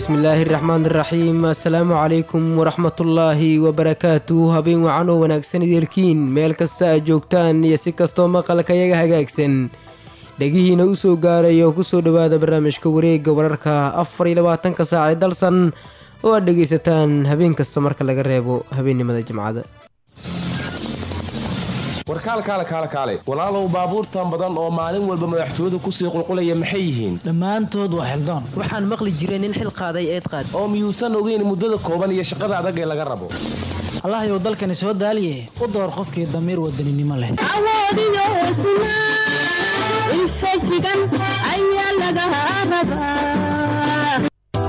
bismillaahi raxmaan iraxiim assalaamu calaykum waraxmatullaahi wabarakaatu habeen wacan oo wanaagsan ideelkiin meel kasta aad joogtaan iyo si kastoo maqalka yaga hagaagsan dhegihiina u soo gaaray oo kusoo dhowaada barnaamijka wareegga wararka afar iyo labaatanka saac ee dalsan oo aad dhegaysataan habeen kasta marka laga reebo habeennimada jimcada warkaalkaale kaale kaale walaalow baabuurtan badan oo maalin walba madaxtooyadu kusii qulqulaya maxay yihiin dhammaantood waa xildaan waxaan maqli jiray nin xil qaaday eed qaad oo miyuusan ogeyn muddada kooban iyo shaqada adag ee laga rabo allahayow dalkani soo daaliye u door qofkii damiir wadaninimo leh awoodiyo hesnaa infajigan ayaa laga rabaa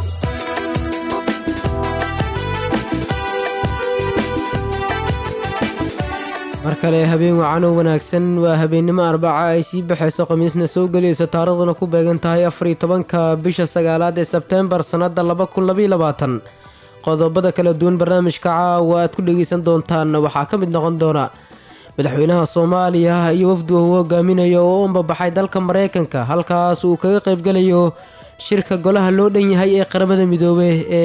mar kale habeen wacan oo wanaagsan waa habeennimo arbaca ay sii baxayso khamiisna soo gelayso taariikhduna ku beegan tahay afariyo tobanka bisha sagaalaad ee sebteembar sannada laba kun labailabaatan qodobada kala duwan barnaamijka caawa aad ku dhegaysan doontaan waxaa ka mid noqon doona madaxweynaha soomaaliya iyo wafduga uu hogaaminayo oo u ambabaxay dalka maraykanka halkaas uu kaga qaybgalayo shirka golaha loo dhan yahay ee qaramada midoobe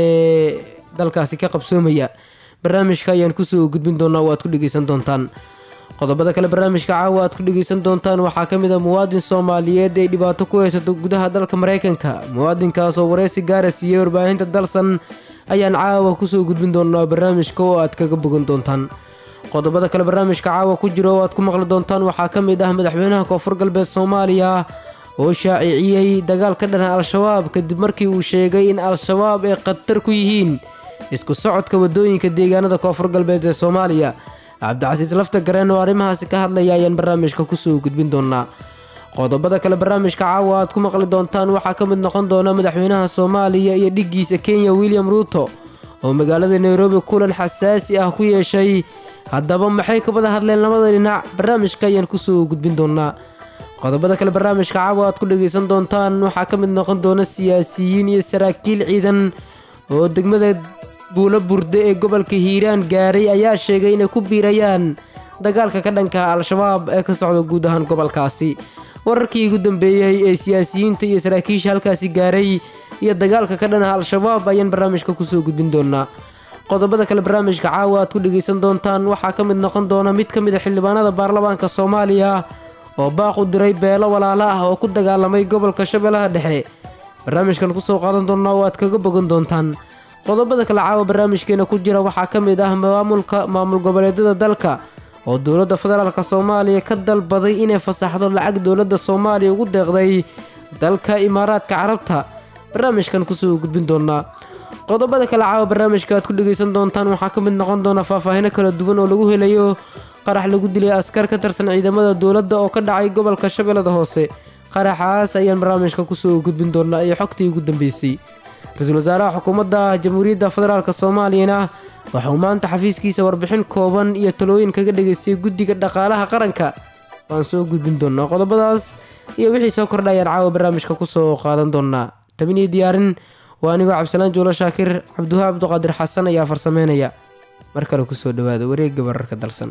ee dalkaasi ka qabsoomaya barnaamijka ayaan kusoo gudbin doonaa oo aad ku dhegaysan doontaan qodobada kale barnaamijka caawa aad ku dhegaysan doontaan waxaa ka mid a muwaadin soomaaliyeed ay dhibaato ku haysato gudaha dalka maraykanka muwaadinkaas oo wareysi gaara siiyey warbaahinta dalsan ayaan caawa kusoo gudbin doonaa barnaamijka oo aad kaga bogan doontaan qodobada kale barnaamijka caawa ku jira oo aad ku maqli doontaan waxaa ka mid ah madaxweynaha koonfur galbeed soomaaliya oo shaaciciyey dagaal ka dhana al-shabaab kadib markii uu sheegay in al-shabaab ay khatar ku yihiin isku socodka wadooyinka deegaanada koonfur galbeed ee soomaaliya cabdicasiis lafta gareen oo arrimahaasi ka hadlaya ayaan barnaamijka kusoo gudbin doonaa qodobada kale barnaamijka caawa aad ku maqli doontaan waxaa ka mid noqon doona madaxweynaha soomaaliya iyo dhiggiisa kenya william ruuto oo magaalada nairobi kulan xasaasi ah ku yeeshay haddaba maxay ka wada hadleen labada dhinac barnaamijka ayaan kusoo gudbin doonaa qodobada kale barnaamijka caawa aad ku dhegaysan doontaan waxaa ka mid noqon doona siyaasiyiin iyo saraakiil ciidan oo degmada buulo burde ee gobolka hiiraan gaaray ayaa sheegay inay ku biirayaan dagaalka ka dhanka al-shabaab ee ka socda guud ahaan gobolkaasi wararkii ugu dambeeyey ee siyaasiyiinta iyo saraakiisha halkaasi gaaray iyo dagaalka ka dhanaha al-shabaab ayaan barnaamijka kusoo gudbin doonaa qodobada kale barnaamijka caawa aad ku dhegaysan doontaan waxaa ka mid noqon doona mid ka mid a xildhibaanada baarlamaanka soomaaliya oo baaq u diray beelo walaalo ah oo ku dagaalamay gobolka shabeellaha dhexe barnaamijkan kusoo qaadan doonaa oo aad kaga bogan doontaan qodobada kale caawa barnaamijkeena ku jira waxaa ka mid ah maamulka maamul goboleedyada dalka oo dowladda federaalk soomaaliya ka dalbaday inay fasaxdo lacag dowladda soomaaliya ugu deeqday dalka imaaraadka carabta barnaamijkan kusoo gudbin doonaa qodobada kale caawa barnaamijka aad ku dhegaysan doontaan waxaa ka mid noqon doona faahfaahino kala duwan oo lagu helayo qarax lagu dilay askar ka tirsan ciidamada dowladda oo ka dhacay gobolka shabeellada hoose qaraxaas ayaan barnaamijka kusoo gudbin doonaa iyo xogtii ugu dambeysay ra-iisul wasaaraha xukuumadda jamhuuriyadda federaalk soomaaliyana waxa uu maanta xafiiskiisa warbixin kooban iyo talooyin kaga dhegaystay guddiga dhaqaalaha qaranka waan soo gudbin doonaa qodobadaas iyo wixii soo kordha ayaan caawa barnaamijka kusoo qaadan doonaa tabiniyo diyaarin waa anigoo cabdisalaan juulo shaakir cabdiwaha cabduqaadir xasan ayaa farsameynaya mar kale kusoo dhawaada wareegga wararka dalsan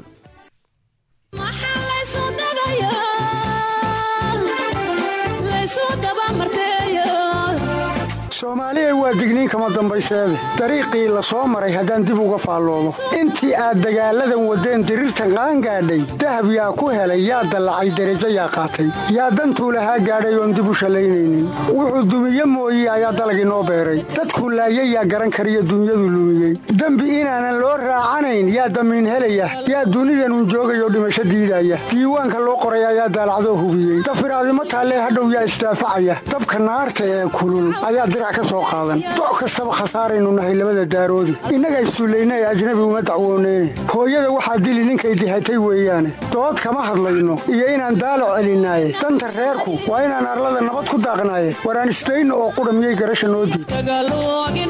soomaaliya waa digniin kama dambayseede dariiqii la soo maray haddaan dib uga faalloomo intii aad dagaalladan waddeen diriirtan qaangaadhay dahab yaa ku helay yaa dallacay derajo yaa qaatay yaa dantuu lahaa gaadhay oon dib u shallaynaynin wuxuu dumiye mooye ayaa dalagii noo beeray dadku laayay yaa garan kariyo dunyadu lumiyey dembi inaanan loo raacanayn yaa damiin helaya yaa dunidanun joogayoo dhimasho diidaya diiwaanka loo qoray ayaa daalacdoo hubiyey dafiraadimo taallee hadhow yaa isdaafacaya dabka naarta ee kulul ayaa dirac ka soo qaadan doc kastaba khasaaraynu nahay labada daaroodi innaga issullayna ee ajnabi uma dacwooneyne hooyada waxaa dili ninkay dihatay weeyaane dood kama hadlayno iyo inaan daalac celinaaye danta reerku waa inaan arlada nabad ku daaqnaaye waraan isdayno oo qudha miyay garasha noo diid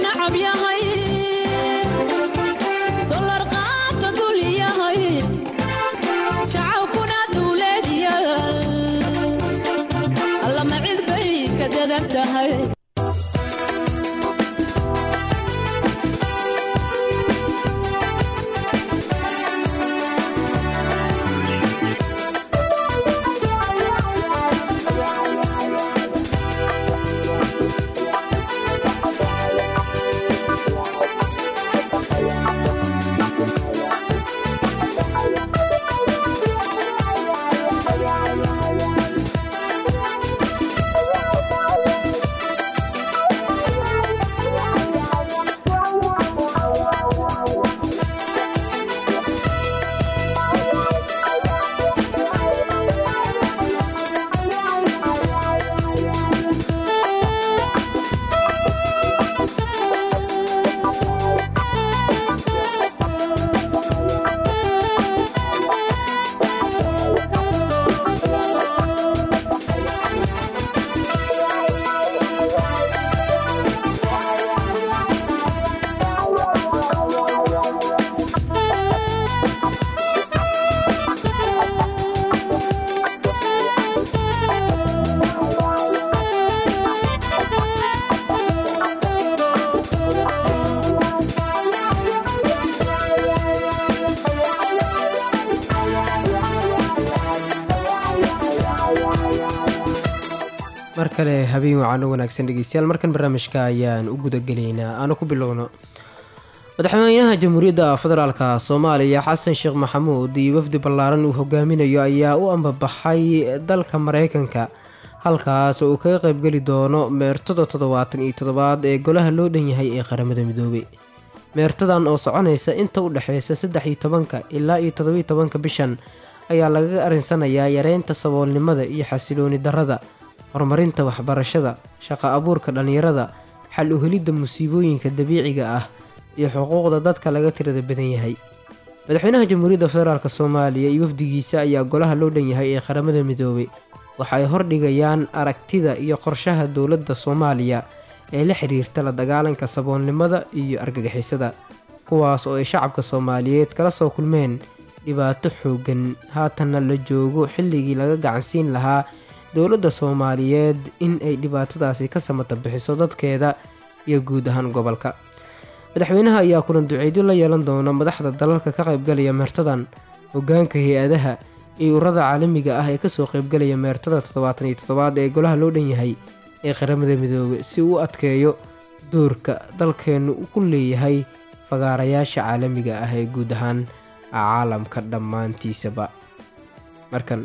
kale habeen wacan u wanaagsan dhegeystayaal markan barnaamijka ayaan u gudagelaynaa aanu ku bilowno madaxweynaha jamhuuriyadda federaalka soomaaliya xasan sheekh maxamuud iyo wafdi ballaaran uu hogaaminayo ayaa u ambabaxay dalka mareykanka halkaas oo uu kaga qaybgeli doono meertada toddobaatan iyo toddobaad ee golaha loo dhan yahay ee qaramada midoobay meertadan oo soconaysa inta u dhexeysa saddex iyo tobanka ilaa iyo toddobiyo tobanka bishan ayaa lagaga arinsanayaa yareynta saboolnimada iyo xasilooni darrada horumarinta waxbarashada shaqo abuurka dhallinyarada xal u helidda musiibooyinka dabiiciga ah iyo xuquuqda dadka laga tirada badan yahay madaxweynaha jamhuuriyadda federaalk soomaaliya iyo wafdigiisa ayaa golaha loo dhan yahay ee qaramada midoobay waxa ay hordhigayaan aragtida iyo qorshaha dowladda soomaaliya ee la xiriirta la dagaalanka saboolnimada iyo argagixisada kuwaas oo ay shacabka soomaaliyeed kala soo kulmeen dhibaato xooggan haatanna la joogo xilligii laga gacansiin lahaa dowladda soomaaliyeed in ay dhibaatadaasi ka samata bixiso dadkeeda iyo guud ahaan gobolka madaxweynaha ayaa kulan duceedyo la yeelan doona madaxda dalalka ka qaybgalaya meertadan hogaanka hay-adaha iyo ururada caalamiga ah ee kasoo qaybgalaya meertada toddobaatan iyo toddobaad ee golaha loo dhan yahay ee qaramada midoobay si uu u adkeeyo doorka dalkeennu ku leeyahay fagaarayaasha caalamiga ah ee guud ahaan caalamka dhammaantiisaba markan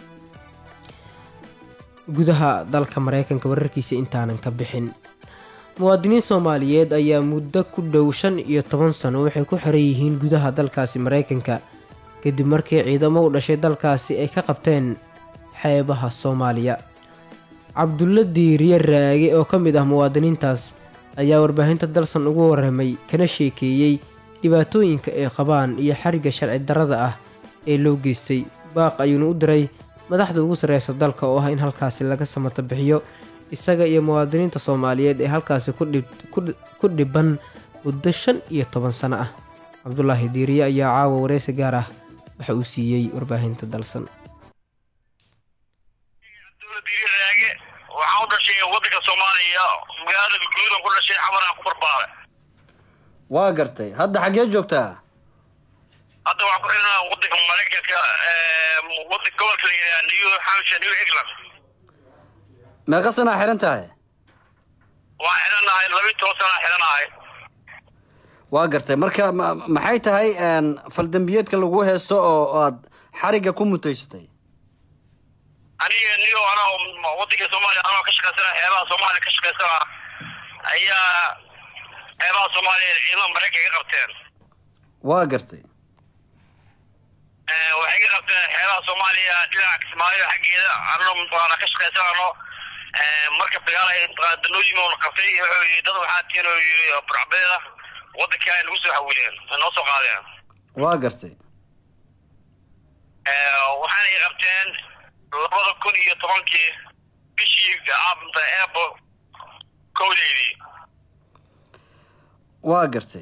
gudaha dalka mareykanka wararkiisa intaanan ka bixin muwaadiniin soomaaliyeed ayaa muddo ku dhow shan iyo toban sano waxay ku xiran yihiin gudaha dalkaasi mareykanka kadib markii ciidamo u dhashay dalkaasi ay ka qabteen xeebaha soomaaliya cabdulla diiriye raage oo ka mid ah muwaadiniintaas ayaa warbaahinta dalsan ugu waramay kana sheekeeyey dhibaatooyinka ay qabaan iyo xariga sharci darrada ah ee loo geystay baaq ayuuna u diray madaxda ugu sarreysa dalka oo ah in halkaasi laga samata bixiyo isaga iyo muwaadiniinta soomaaliyeed ee halkaasi ku dhiban muddo shan iyo toban sano ah cabdulaahi diiriye ayaa caawa wareysi gaar ah waxa uu siiyey warbaahinta dalsan raage waxaan u dhashay wadanka soomaaliya magaalada guudan ku dhashay xamaraan ku barbaaray waa gartay hadda xaggee joogtaa hadda waxaan ku xidhanaa wadanka maraykanka wadanka gobolka la yidhaha new hampshire new england meeqa sanaa xihan tahay waan xidhanahay labiyi toban sanaa xidhanahay waa gartay marka ma- maxay tahay faldambiyeedka lagu heesto oo aad xarigga ku mutaysatay aniga niyo anaa wadanka soomaaliya anoo ka shaqaysana xeebaha soomaaliya ka shaqaysana ayaa xeebaha soomaaliya ciidamada maraykanka ka qabteen waa gartay waxay ka qabteen xeebaha soomaaliya dhinaca kismaayo xaggeeda anoo mataqaana ka shaqaysanano marka dagaal ay mataqaana danooyin oona qabtay wuxuu yidhi dad waxaa tiin oo yidhi burcbeed ah wadanka ay nagu soo xawileen ay noo soo qaadeen waa gartay waxaana ay qabteen labada kun iyo tobankii bishii aabta eebo kowdeydii waa gartay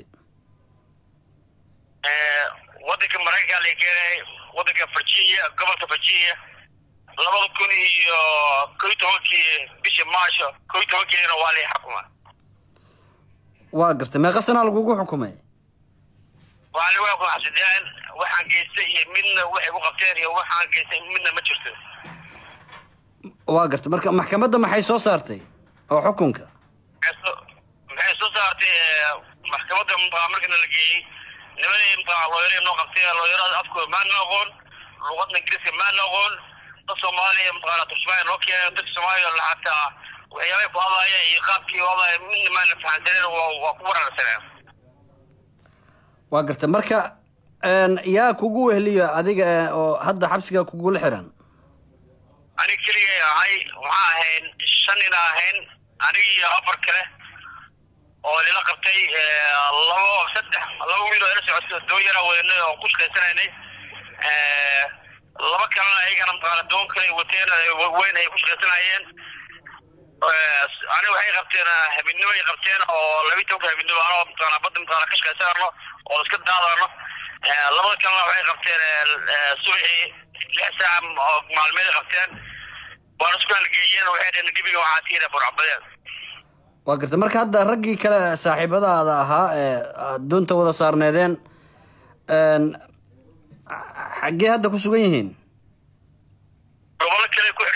wadanka maraykanka la keenay wadanka virginia gobolka virginia labada kun iyo kow iyo tobankii bishii maarso kow iyo tobankeedina waa lay xukuma waa gartay meeqa sanaa lagugu xukumay waxaa lagu xukuma xabsideen waxaan geystay iyo midna waxay ku qabteen iyo waxaan geystay midna ma jirto waa gartay marka maxkamadda maxay soo saartay oo xukunka maxay soo- maxay soo saartay eh, maxkamadda mutaqaa markana la geeyey nimadii mutaqaa looyaraya noo qabtay looyarada afkooda maana aqoon luqadna ingiriiska maana aqoon dad soomaaliya mutaqaana turjumaaya noo keenay dadka soomaaliya la xataa waxyaabay ku hadlaaya iyo qaabkii u hadlaaya midna maana fahansaneen waa waa ku wararsaneen waa gartay marka yaa kugu wehliyo adiga eh, oo hadda xabsiga kugula xiran aniga keligay ahay waxaa ahayn shan ina ahayn aniga iyo afar kale oo lila qabtay eh, labo saddex laba wiil oo ila socotay doon yaraa weynay oo ku shaqaysanaynay Eh, laba kalena ayagana maqaana doon kale ay wateen eh, wa- weyn ay ku shaqaysanayeen Eh, aniga waxay qabteen eh, habidnimo ay qabteen oo labi tobanka habidnimo anoo maqaana badda maqaana ka shaqaysanano oo iska daadano Eh, labada kalena waxay qabteen eh, eh, subaxii lix saac oo maalmeed ay qabteen waana isku halgeeyeen waxay dhaheen gebiga waxaa tiina burcabadeen waa gartay marka hadda raggii kale saaxiibadaada ahaa ee aad doonta wada saarneedeen een, xaggee hadda ku sugan yihiin gobollo kale ku xiran yihiin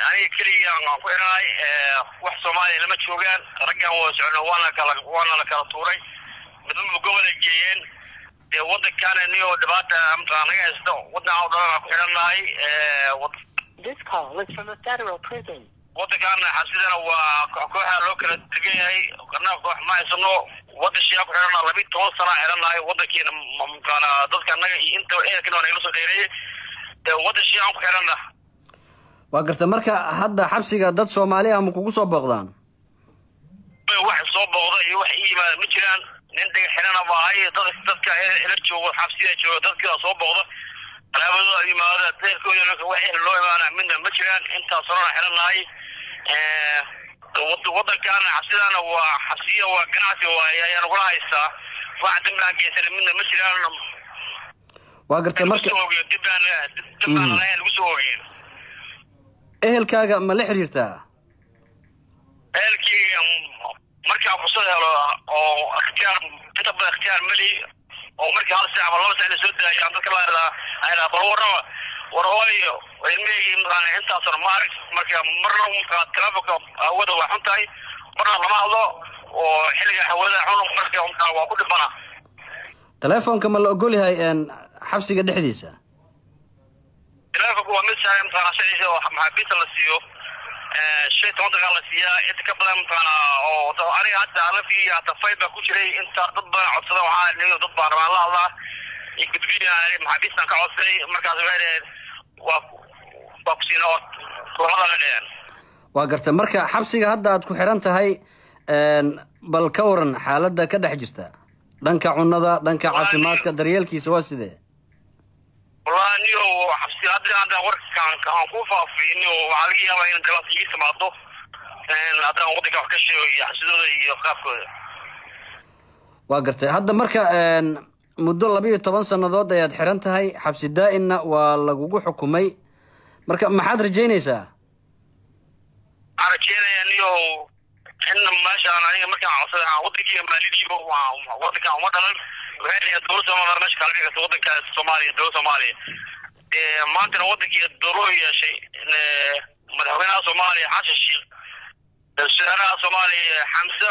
aniga keligii aan ku xidhanahay wax soomaaliya lama joogaan raggan waa socno waana kala waana la kala tuuray midnaba gobolay geeyeen dee waddankaana niyo dhibaata mataqaa naga haysto waddan oo dhan aan ku xidhannahay This call is from a federal prison. waddankaana xabsidana waa kooxa loo kala degan yahay qarna koox ma haysano waddan shiyaa ku xidhanaa labiyi toban sana xidhannahay waddankiina mataqaana dadka annaga iyo inta ehelkana waa nagala soo dheereeyey waddan shiyaan ku xidhanna waa garta marka hadda xabsiga dad soomaali ah ma kugu soo booqdaan wax soo booqda iyo wax ii yimaada ma jiraan nin dhaga xidhana ba ahay dad dadka ila joogo xabsida jooga dadkii soo booqda alaabadooda yimaada deerkooda wax ehel loo imaana midna ma jiraan intaas horena xidhannahay waddankaana xabsidaana waa xabsiya waa ganacsi waaye ayaa nagula haystaa wax dambi aan geysana midna ma jiraan waa garta marka lagu soo ogeyo dib baan dib baan lahayn lagu soo ogeyn ehelkaaga ma la xiriirtaa ehelkii markaan fursad helo oo ikhtiyaar inta badan ikhtiyaar meli oo markii hal saac ama laba saac la soo daayay aan dadka laadaa aydaa bal warraba war hooyo ilmahaygi mataqaana intaas hore ma arag marka marna markaa telefonka hawada waa xun tahay marna lama hadlo oo xilliga hawada xun marka mataqaa waa ku dhibana telefoonka ma la ogol yahay xabsiga dhexdiisa telefonka waa mid saaran mataqaana sharciisa oo maxaabiista la siiyo shay toban daqiiqa la siiyaa inta ka badan mataqaana oo aniga hadda lafigii hata fayl baa ku jiray inta dad badan codsada waxaa nin dad baan rabaan la hadlaa iyo gudbiya maxaabiistan ka codsaday markaas waxay dhaheen waa waa ku siina oo kulamada la dheheen waa garta marka xabsiga hadda aad ku xiran tahay bal ka waran xaaladda ka dhex jirta dhanka cunada dhanka caafimaadka daryeelkiisa waa sidee wallahi niyo xabsi hadda haddaan warkaan aan ku faafin oo waxaa laga yaabaa in dalaas ii timaado haddaan waddanka wax ka sheego iyo xabsidooda iyo qaabkooda waa gartay hadda marka muddo labiiyo toban sannadood ayaad xiran tahay xabsi daa-inna waa lagugu xukumay marka maxaad rajaynaysaa waxaan rajeynayaa niyo in meeshaan aniga markaan codsaday aan waddankiiga maalidiibo waddankan uma dhalan waxay dhaheen dowladda soomaaliya meesha kala dhigaysa waddanka soomaaliya dowladda soomaaliya maantana waddankii dowladu yeeshay madaxweynaha soomaaliya xasan sheekh wasaaraha soomaaliya xamse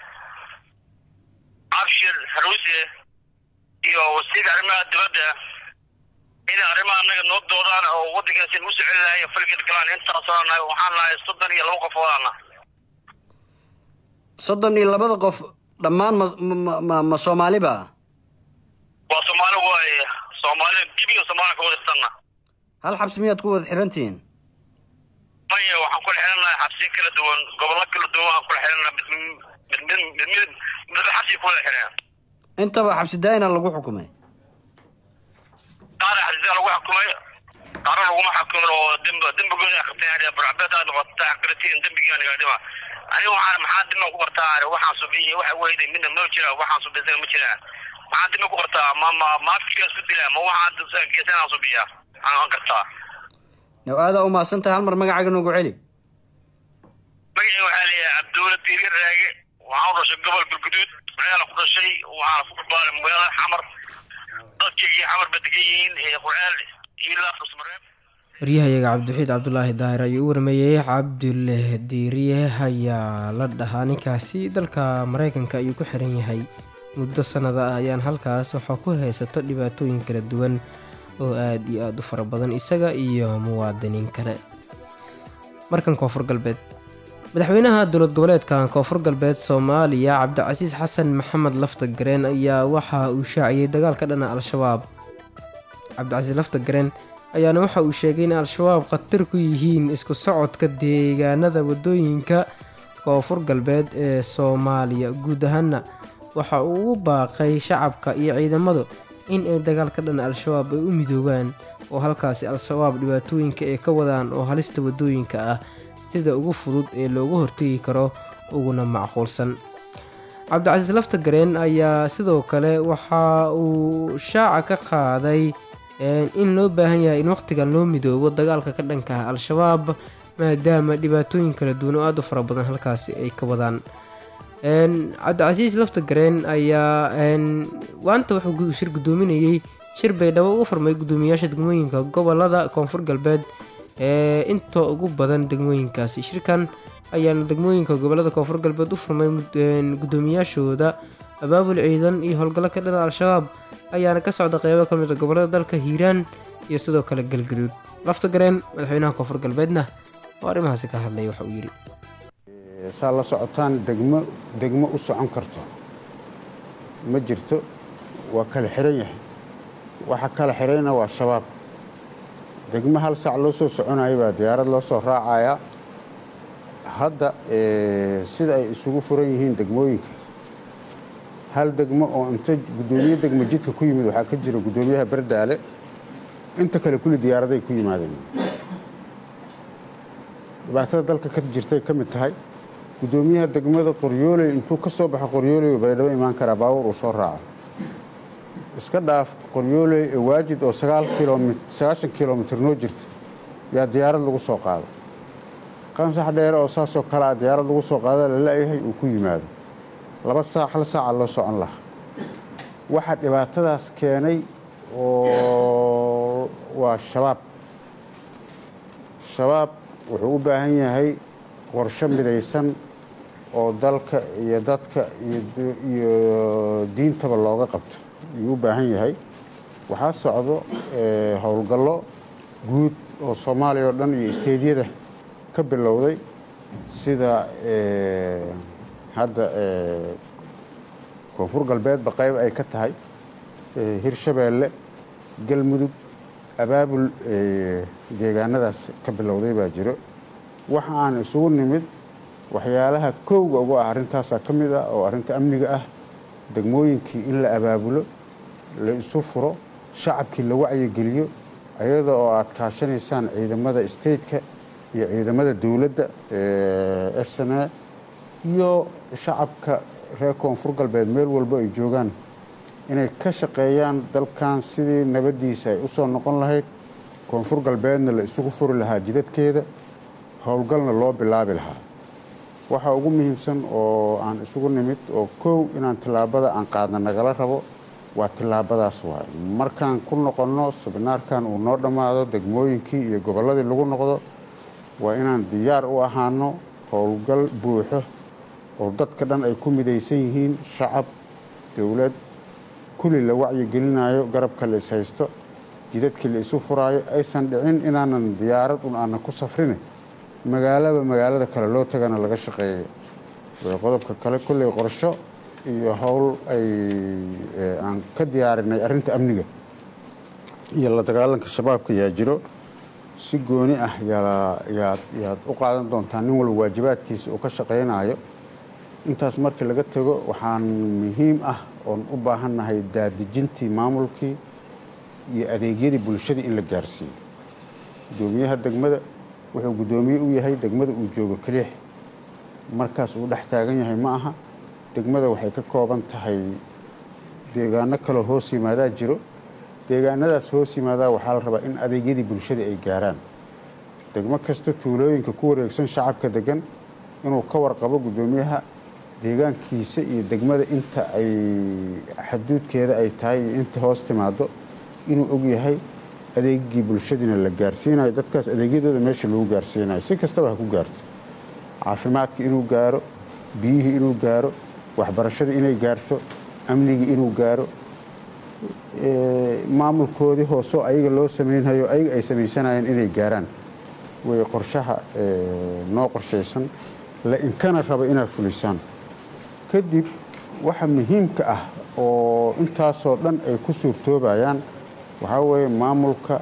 cabshir haruuse iyo wasiirka arrimaha dibadda inay arrimaha annaga noo doodaan oo waddankaasi nagu soo celi lahay falged galaan intaasoo nahay waxaan nahay soddon iyo laba qof oodaana soddon iyo labada qof dhammaan ma ma ma ma soomaaliba waa soomaali waaye soomaali dibiga soomaaliya ka wadaysanna hal xabsi miyaad ku wada xirantihiin maya waxaan kula xirannahay xabsiyo kala duwan gobollo kala duwan waxaan kula xirannahay mid mid mid mid mid midba xabsiga kula xireen intaba xabsi daa-ina lagu xukumay qaar xabsiyaa lagu xukumay qaarna laguma xukumin oo demb dembigooda akhriteen barcabeed aad noqota aqritiin dembigaa naga dhima aniga waxaan maxaa dima ku bartaa waxaan subiy waxa weyday midna ma jira waxaan subisan ma jiraan maxaa dima ku bartaa ma ma maafkiga isku dila ma waxaan geesanaan subiya aan gartaa now aadaa umahadsan tahay hal mar magacaaga noogu celi magacii waxaa leeyahay cabdulla diiri raage waxaan u dhashay gobol galguduud qurceela ku dhashay waxaana ku barbaaray magaalada xamar dadkeygii xamar ba degan yihiin qurceel iyo laafusmareeb waryahayaga cabdiwaxiid cabdulaahi daahir ayuu u warmeeyey cabdulle diiriye ayaa la dhahaa ninkaasi dalka mareykanka ayuu ku xiran yahay muddo sannada ah ayaan halkaas waxaa ku haysato dhibaatooyin kala duwan oo aada iyo aada u fara badan isaga iyo muwaadiniin kale markan koonfur galbeed madaxweynaha dowlad goboleedka koonfur galbeed soomaaliya cabdicasiis xasan maxamed lafta gareen ayaa waxa uu shaaciyey dagaalka dhana al-shabaab cabdicasiis lafta gareen ayaana waxa uu sheegay in al-shabaab khatar ku yihiin isku socodka deegaanada wadooyinka koonfur galbeed ee soomaaliya guud ahaana waxa uu ugu baaqay shacabka iyo ciidamadu in ay dagaalka dhan al-shabaab ay u midoobaan oo halkaasi al-shabaab dhibaatooyinka ay ka wadaan oo halista wadooyinka ah sida ugu fudud ee loogu hortegi karo uguna macquulsan cabdicasiis lafta gareen ayaa sidoo kale waxa uu shaaca ka qaaday in loo baahan yahay in waqtigan loo midoobo dagaalka ka dhanka ah al-shabaab maadaama dhibaatooyin kala duwan oo aada u fara badan halkaasi ay ka wadaan cabdicasiis lafta gareen ayaa waanta wuxuu shir gudoominayey shir baydhabo ugu furmay gudoomiyaasha degmooyinka gobolada koonfur galbeed ee inta ugu badan degmooyinkaasi shirkan ayaana degmooyinka gobolada koonfur galbeed u furmay gudoomiyaashooda abaabul ciidan iyo howlgallo ka dhana al-shabaab ayaana ka socda qeybo ka mid a gobolada dalka hiiraan iyo sidoo kale galgaduud lafta gareen madaxweynaha koonfur galbeedna oo arrimahaasi ka hadlaya waxa uu yidhi saa la socotaan degmo degmo u socon karto ma jirto waa kala xiran yahay waxa kala xirayna waa shabaab degmo hal saac loo soo soconaya baa diyaarad loo soo raacaya hadda sida ay isugu furan yihiin degmooyinka hal degmo oo inta guddoomiye degmo jidka ku yimid waxaa ka jira guddoomiyaha bardaale inta kale kulli diyaaraday ku yimaadeen dhibaatada dalka ka jirtay ka mid tahay guddoomiyaha degmada qoryooley intuu ka soo baxo qoryooley baydhabo imaan karaa baabuur uu soo raaco iska dhaaf qoryooley ee waajid oo sagaashan kilomitir noo jirta yaa diyaarad lagu soo qaado qansax dheere oo saasoo kale a diyaarad lagu soo qaada la la-yahay uu ku yimaado laba saac hal saaca loo socon lahaa waxaa dhibaatadaas keenay oo waa shabaab shabaab wuxuu u baahan yahay qorsho midaysan oo dalka iyo dadka iyo diintaba looga qabto ayuu u baahan yahay waxaa socdo howlgallo guud oo soomaaliya oo dhan iyo isteedyada ka bilowday sida hadda koonfur galbeedba qayb ay ka tahay hirshabeelle galmudug abaabul deegaanadaas ka bilowday baa jiro waxa aan isugu nimid waxyaalaha kowga ugu ah arrintaasaa ka mid ah oo arrinta amniga ah degmooyinkii in la abaabulo la isu furo shacabkii la wacyigeliyo ayada oo aad kaashanaysaan ciidamada stateka iyo ciidamada dowladda sna iyo shacabka reer koonfur galbeed meel walbo ay joogaan inay ka shaqeeyaan dalkan sidii nabaddiisa ay u soo noqon lahayd koonfur galbeedna la isugu furi lahaa jidadkeeda howlgalna loo bilaabi lahaa waxaa ugu muhiimsan oo aan isugu nimid oo kow inaan tillaabada aan qaadna nagala rabo waa tillaabadaas waay markaan ku noqonno sabinaarkan uu noo dhammaado degmooyinkii iyo gobolladii lagu noqdo waa inaan diyaar u ahaano howlgal buuxo oo dadka dhan ay ku midaysan yihiin shacab dowlad kulli la wacyigelinayo garabka la ishaysto jidadkii la isu furaayo aysan dhicin inaanan diyaarad un aanan ku safrine magaalaba magaalada kale loo tagana laga shaqeeyo qodobka kale kolley qorsho iyo howl ay aan ka diyaarinay arrinta amniga iyo la dagaalanka shabaabka yaa jiro si gooni ah yaad u qaadan doontaa nin walba waajibaadkiisa uu ka shaqaynayo intaas markii laga tago waxaan muhiim ah oon u baahannahay daadejintii maamulkii iyo adeegyadii bulshadii in la gaarsiiyo guddoomiyaha degmada wuxuu guddoomiye u yahay degmada uu joogo keliix markaas uu dhex taagan yahay ma aha degmada waxay ka kooban tahay deegaano kaloo hoos yimaadaa jiro deegaanadaas hoos yimaadaa waxaa la rabaa in adeegyadii bulshada ay gaaraan degmo kasta tuulooyinka ku wareegsan shacabka degan inuu ka warqabo guddoomiyaha deegaankiisa iyo degmada inta ay xaduudkeeda ay tahay iyo inta hoos timaado inuu og yahay adeegii bulshadiina la gaarsiinayo dadkaas adeegyadooda meesha lagu gaarsiinayo si kastaba ha ku gaarto caafimaadka inuu gaaro biyihii inuu gaaro waxbarashadii inay gaarto amnigii inuu gaaro maamulkoodii hoosoo ayaga loo samaynhayo ayaga ay samaysanayeen inay gaaraan way qorshaha noo qorshaysan la inkana raba inaad fulisaan kadib waxa muhiimka ah oo intaasoo dhan ay ku suurtoobayaan waxaa weeye maamulka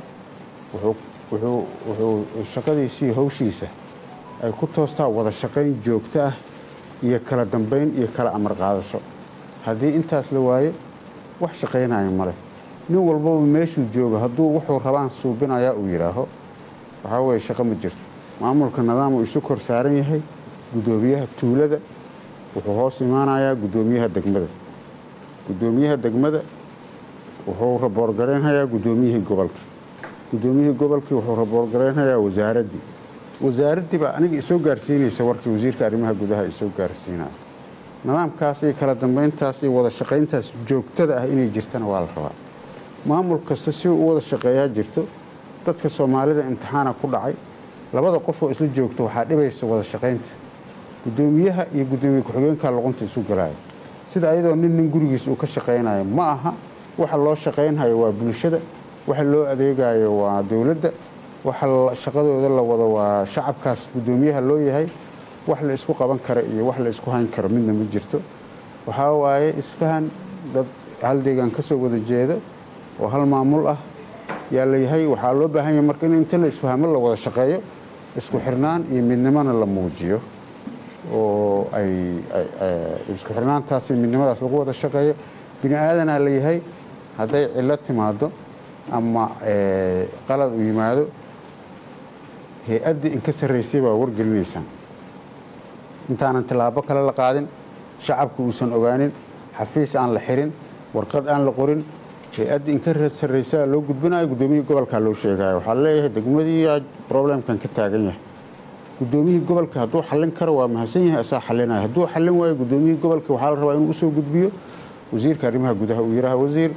wuxuu shaqadiisii hawshiisa ay ku toostaa wada shaqayn joogto ah iyo kala dambayn iyo kala amar qaadasho haddii intaas la waayo wax shaqaynaya male nin walbaba meeshuu joogo hadduu wuxuu rabaan suubinayaa uu yidhaaho waxaa weeye shaqo ma jirto maamulka nidaamuu isu kor saaran yahay guddoomiyaha tuulada wuxuu hoos imaanayaa guddoomiyaha degmada guddoomiyaha degmada wuxuu raboorgaraynhayaa guddoomiyihii gobolka guddoomiyihii gobolkii wuxuu raboorgaraynhayaa wasaaraddii wasaaraddii baa aniga isoo gaarsiinaysa warkii wasiirka arrimaha gudaha isoo gaarsiinaya nidaamkaas iyo kala dambayntaas iyo wada shaqayntaas joogtada ah inay jirtana waa la rabaa maamul kasta si uu u wada shaqeeyaa jirto dadka soomaalida imtixaana ku dhacay labada qof oo isla joogto waxaa dhibaysa wada shaqaynta guddoomiyaha iyo guddoomiye ku-xigeenka luqunta isu galaya sida ayadoo nin nin gurigiis uu ka shaqaynayo ma aha waxa loo shaqaynhayo waa bulshada waxa loo adeegayo waa dowladda waxa shaqadooda la wado waa shacabkaas guddoomiyaha loo yahay wax la isku qaban kara iyo wax la isku hayn karo midna ma jirto waxaa waaye isfahan dad hal deegaan ka soo wada jeeda oo hal maamul ah yaa la yahay waxaa loo baahan yahay marka in inta la isfahmo la wada shaqeeyo isku xirnaan iyo midnimona la muujiyo oo ay isku xirnaantaas iyo midnimadaas lagu wada shaqeeyo bini aadanaa la yahay hadday cillo timaado ama qalad u yimaado hay-addii inka sarraysay baa wargelinaysaan intaanan tillaabo kale la qaadin shacabka uusan ogaanin xafiis aan la xirin warqad aan la qorin hay-addii inka sarraysaa loo gudbinayo guddoomiyihii gobolkaa loo sheegayo waxaa leeyahay degmadii problemkan ka taagan yahay guddoomiyihii gobolka hadduu xallin karo waa mahadsan yahay asaa xalinaya hadduu xallin waayo guddoomiyihii gobolka waxaa la rabaa inuu usoo gudbiyo wasiirka arrimaha gudaha uu yidhaaha wasiir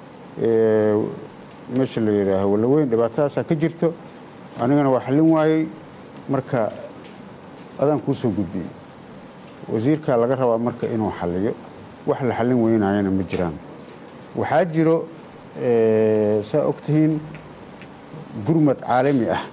meesha la yidhaaho walaweyn dhibaatadaasaa ka jirto anigana waa xallin waayey marka adaan kuu soo gudbiyey wasiirkaa laga rabaa marka inuu xalliyo wax la xallin weynayana ma jiraan waxaa jiro saa ogtihiin gurmad caalami ah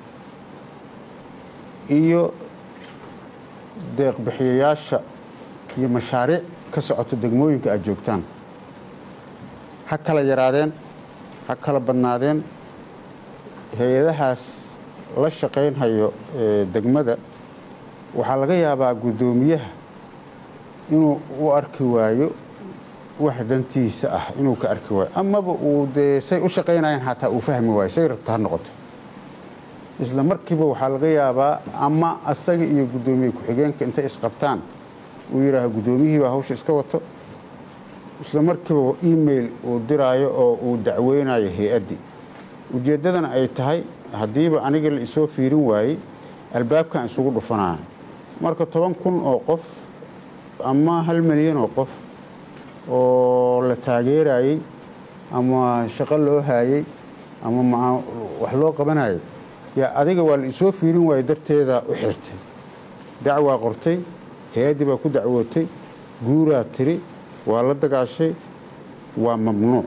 iyo deeqbixiyayaasha iyo mashaariic ka socoto degmooyinka aad joogtaan ha kala yaraadeen ha kala badnaadeen hay-adahaas la shaqaynhayo degmada waxaa laga yaabaa guddoomiyaha inuu u arki waayo wax dantiisa ah inuu ka arki waayo amaba uu dee say u shaqaynayeen xataa uu fahmi waayo say rabta ha noqoto isla markiiba waxaa laga yaabaa ama asaga iyo guddoomiye ku-xigeenka intay isqabtaan uu yidhaaho guddoomiyihii baa hawsha iska wato isla markiiba email uu diraayo oo uu dacweynayo hay-addii ujeeddadana ay tahay haddiiba aniga la isoo fiirin waayey albaabkan isugu dhufanaya marka toban kun oo qof ama hal milyan oo qof oo la taageerayey ama shaqo loo haayey ama wax loo qabanayay yaa adiga waa la isoo fiirin waayey darteeda u xirtay dacwaa qortay hay-addii baa ku dacwootay guuraa tiri waa la dagaashay waa mamnuuc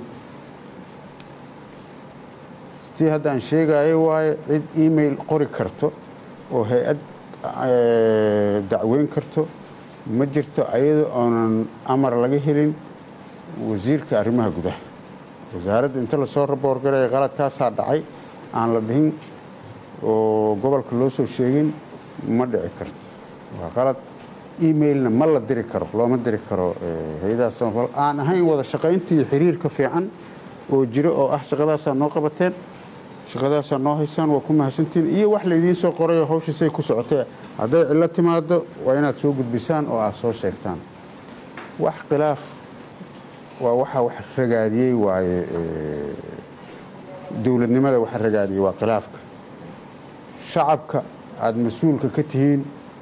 tii haddaan sheegaayo waaye cid email qori karto oo hay-ad dacweyn karto ma jirto ayadoo oonan amar laga helin wasiirka arrimaha gudaha wasaaradda inta lasoo raboorgaraya qaladkaasaa dhacay aan la dhihin oo gobolka loo soo sheegin ma dhici karto waa qalad emailna ma la diri karo looma diri karo hay-adaha samafal aan ahayn wada shaqaynta iyo xiriirka fiican oo jiro oo ah shaqadaasaa noo qabateen shaqadaasaa noo haysaan waa ku mahadsantiin iyo wax laydiin soo qorayo hawshiisay ku socotee hadday cillo timaado waa inaad soo gudbisaan oo aad soo sheegtaan wax khilaaf waa waxa wax ragaadiyey waaye dowladnimada waxa ragaadiyey waa khilaafka shacabka aada mas-uulka ka tihiin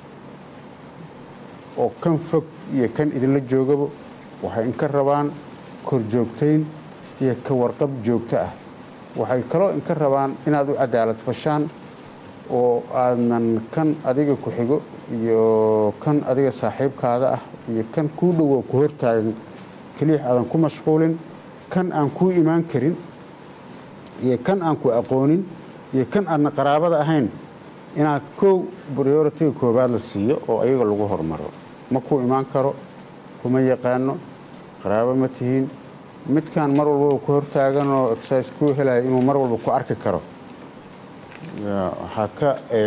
oo kan fog iyo kan idinla joogaba waxay inka rabaan korjoogtayn iyo ka warqab joogto ah waxay kaloo inka rabaan inaad u cadaalad fashaan oo aadnan kan adiga ku xigo iyo kan adiga saaxiibkaada ah iyo kan kuu dhowow ku hortaagan keliix aadan ku mashquulin kan aan kuu imaan karin iyo kan aan ku aqoonin iyo kan aadna qaraabada ahayn inaad kow prioritiga koobaad la siiyo oo ayaga lagu hormaro ma kuu imaan karo kuma yaqaano qaraabo ma tihiin midkaan mar walbaba ku hortaagan oo exercise kuu helayo inuu mar walba ku arki karo waxaa ka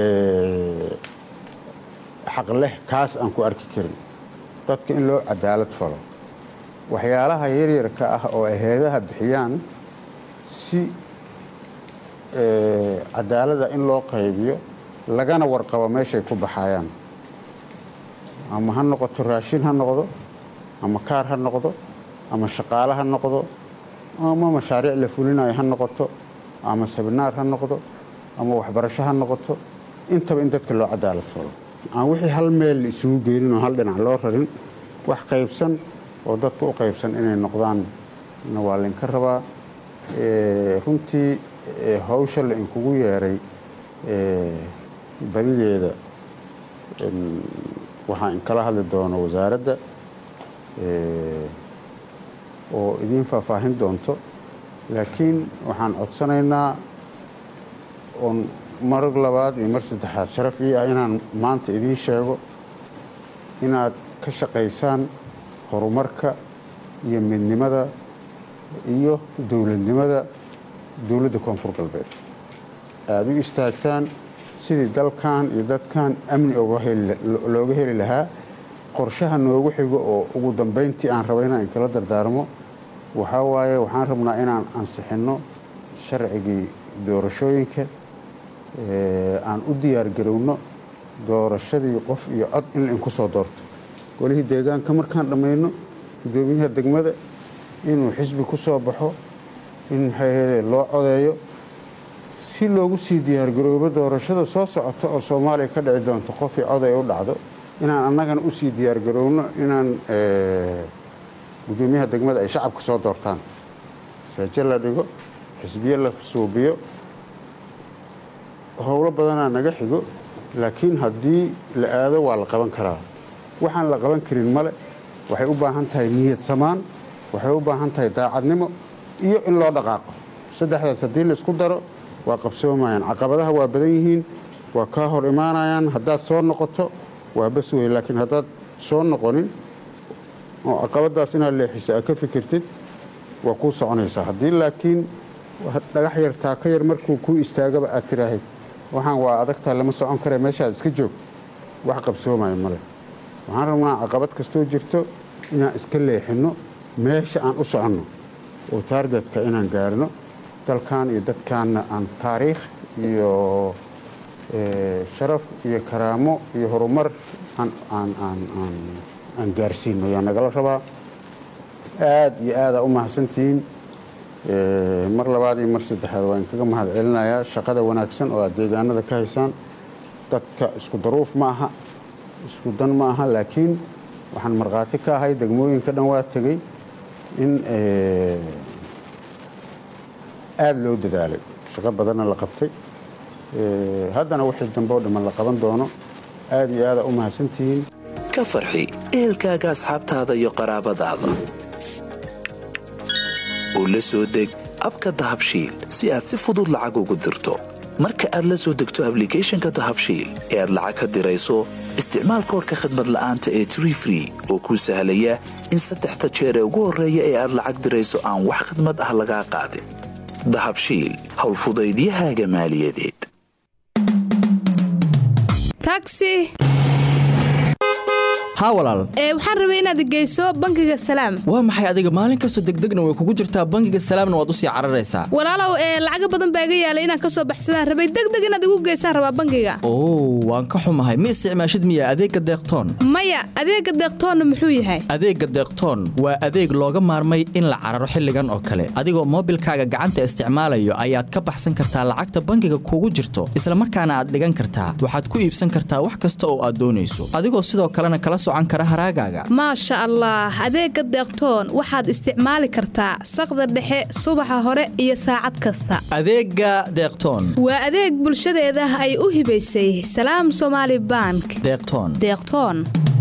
xaq leh kaas aan ku arki karin dadka in loo cadaalad falo waxyaalaha yaryarka ah oo ay heedaha bixiyaan si cadaalada in loo qaybiyo lagana warqabo meeshay ku baxayaan ama ha noqoto raashin ha noqdo ama kaar ha noqdo ama shaqaale ha noqdo ama mashaariic la fulinayo ha noqoto ama sabinaar ha noqdo ama waxbarasho ha noqoto intaba in dadka loo cadaalad falo aan wixii hal meel la isugu geynin oo hal dhinac loo rarin wax qaybsan oo dadka u qaybsan inay noqdaan waa laynka rabaa runtii ee hawsha la inkugu yeeray badideeda waxaa inkala hadli doono wasaaradda oo idiin faahfaahin doonto laakiin waxaan codsanaynaa oon mar labaad iyo mar saddexaad sharaf ii ah inaan maanta idiin sheego inaad ka shaqaysaan horumarka iyo midnimada iyo dowladnimada dowladda koonfur galbeed aada u istaagtaan sidii dalkan iyo dadkan amni looga heli lahaa qorshaha noogu xigo oo ugu dambayntii aan raba inaan inkala dardaarmo waxaa waaye waxaan rabnaa inaan ansixinno sharcigii doorashooyinka aan u diyaargarowno doorashadii qof iyo cod in lainku soo doorto golihii deegaanka markaan dhammayno guddoomiyaha degmada inuu xisbi ku soo baxo in maxay loo codeeyo si loogu sii diyaargaroobo doorashada soo socota oo soomaaliya ka dhici doonto qofii coday u dhacdo inaan annagana usii diyaargaroowno inaan guddoomiyaha degmada ay shacabka soo doortaan saaje la dhigo xisbiye la suubiyo howlo badanaa naga xigo laakiin haddii la aado waa la qaban karaa waxaan la qaban karin male waxay u baahan tahay niyad samaan waxay u baahan tahay daacadnimo iyo in loo dhaqaaqo saddexdaas haddii laysku daro waa qabsoomayaan caqabadaha waa badan yihiin waa kaa hor imaanayaan haddaad soo noqoto waa bas wey laakiin haddaad soo noqonin oo caqabadaas inaad leexiso aad ka fikirtid waa kuu soconaysaa haddii laakiin dhagax yar taaka yar markuu kuu istaagaba aad tiraahid waxaan waa adagtaa lama socon kare meeshaad iska joog wax qabsoomaya male waxaan rabnaa caqabad kastoo jirto inaan iska leexinno meesha aan u soconno oo taargetka inaan gaarno dalkan iyo dadkaanna aan taariikh iyo sharaf iyo karaamo iyo horumar aan gaarsiino ayaa nagala rabaa aad iyo aadaa u mahadsantihiin mar labaad iyo mar saddexaad waa inkaga mahad celinayaa shaqada wanaagsan oo aad deegaanada ka haysaan dadka isku daruuf ma aha isku dan ma aha laakiin waxaan markhaati ka ahay degmooyinka dhan waa tegey in aada loo dadaalay shaqo badanna la qabtay haddana wixii dambe oo dhamman la qaban doono aad iyo aada u mahadsantihiin ka farxi ehelkaaga asxaabtaada iyo qaraabadaada oo la soo deg abka dahabshiil si aad si fudud lacag ugu dirto marka aad la soo degto ablicathonka dahabshiil ee aad lacag ka dirayso isticmaal koorka khadmad la'aanta ee tree free oo kuu sahlaya in saddexda jeer ee ugu horreeya ee aad lacag dirayso aan wax khadmad ah lagaa qaadin dahabshiil howlfudaydiyahaaga maaliyadeed taxi haa walaal ee waxaan rabay inaad geyso bangiga salaam waa maxay adiga maalin kastoo degdegna way kugu jirtaa bangiga salaamna waad u sii cararaysaa walaalow ee lacaga badan baa iga yaalay inaan ka soo baxsadaan rabay degdeg inaad igu geysaan rabaa bangiga oo waan ka xumahay ma isticmaashid miya adeegga deeqtoon maya adeegga deeqtoonna muxuu yahay adeegga deeqtoon waa adeeg looga maarmay in la cararo xilligan oo kale adigoo moobilkaaga gacanta isticmaalayo ayaad ka baxsan kartaa lacagta bangiga kugu jirto isla markaana aad dhigan kartaa waxaad ku iibsan kartaa wax kasta oo aad doonayso adigoo sidoo kalena kala maasha allah adeegga deeqtoon waxaad isticmaali kartaa saqda dhexe subaxa hore iyo saacad kasta adeegga deeqtoon waa adeeg bulshadeeda ay u hibaysay salaam somaali bank deeqtoon deeqtoon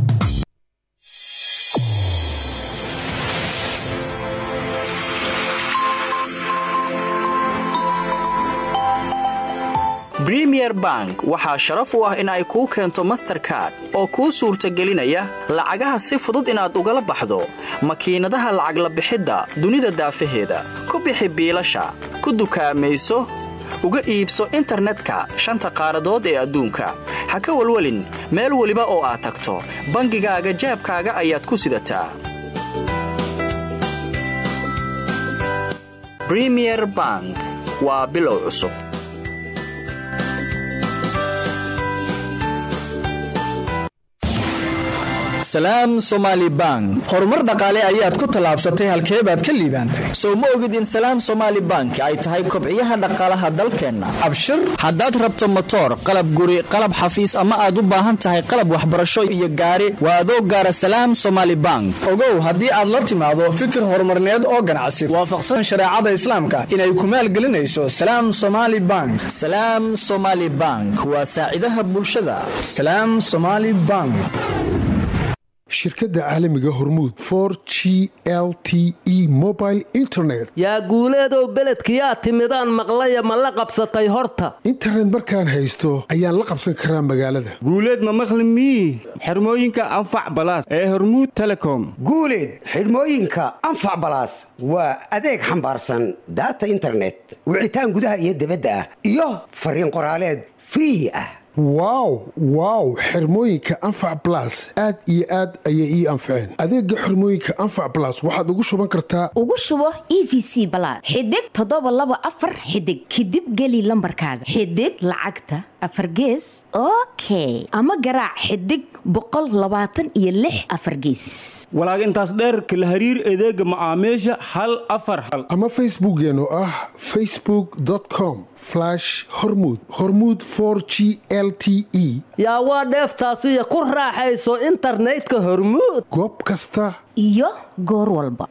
bremier bank waxaa sharaf u ah in ay kuu keento masterkard oo kuu suurtagelinaya lacagaha si fudud inaad ugala baxdo makiinadaha lacag la bixidda dunida daafaheeda ku bixi biilasha ku dukaamayso uga iibso internetka shanta qaaradood ee adduunka ha ka welwelin meel weliba oo aad tagto bangigaaga jaabkaaga ayaad ku sidataa bremier bank waa bilow cusub salaam somaali bank horumar dhaqaale ayaad ku tallaabsatay halkee baad ka liibaantay sow ma ogid in salaam somaali bank ay tahay kobciyaha dhaqaalaha dalkeenna abshir haddaad rabto motoor qalab guri qalab xafiis ama aad u baahan tahay qalab waxbarasho iyo gaari waa adoo gaara salaam somaali bank ogow haddii aad la timaado fikir horumarneed oo ganacsi waafaqsan shareecada islaamka inay ku maalgelinayso salaam somaali bank salaam somaali bank waa saacidaha bulshada salaam somaali bank shirkadda caalamiga hormuud for g l t e mobile internet yaa guuleedow beledkiyaa timidaan maqlaya ma la qabsatay horta internet markaan haysto ayaan la qabsan karaa magaalada guuleed ma maqli mii xirmooyinka anfac balaas ee hormuud telecom guuleed xidhmooyinka anfac balaas waa adeeg xambaarsan daata internet wicitaan gudaha iyo dibadda ah iyo fariin qoraaleed free ah wow wow xirmooyinka anfac balas aad iyo aad ayay ii anfaceen adeega xirmooyinka anfac balas waxaad ugu shuban kartaa ugu shubo e v c balaad xidig toddoba laba afar xidig kadib geli lambarkaaga xidig lacagta afar gees okay ama garaac xidig boqol labaatan iyo lix afar geesis walaag intaas dheerka la hariir adeega macaamiisha hal afar hal ama facebookeen oo ah facebook com hormud hormud g l t e yaa waa dheeftaasiyo ku raaxayso internetka hormuud goob kasta iyo goor walba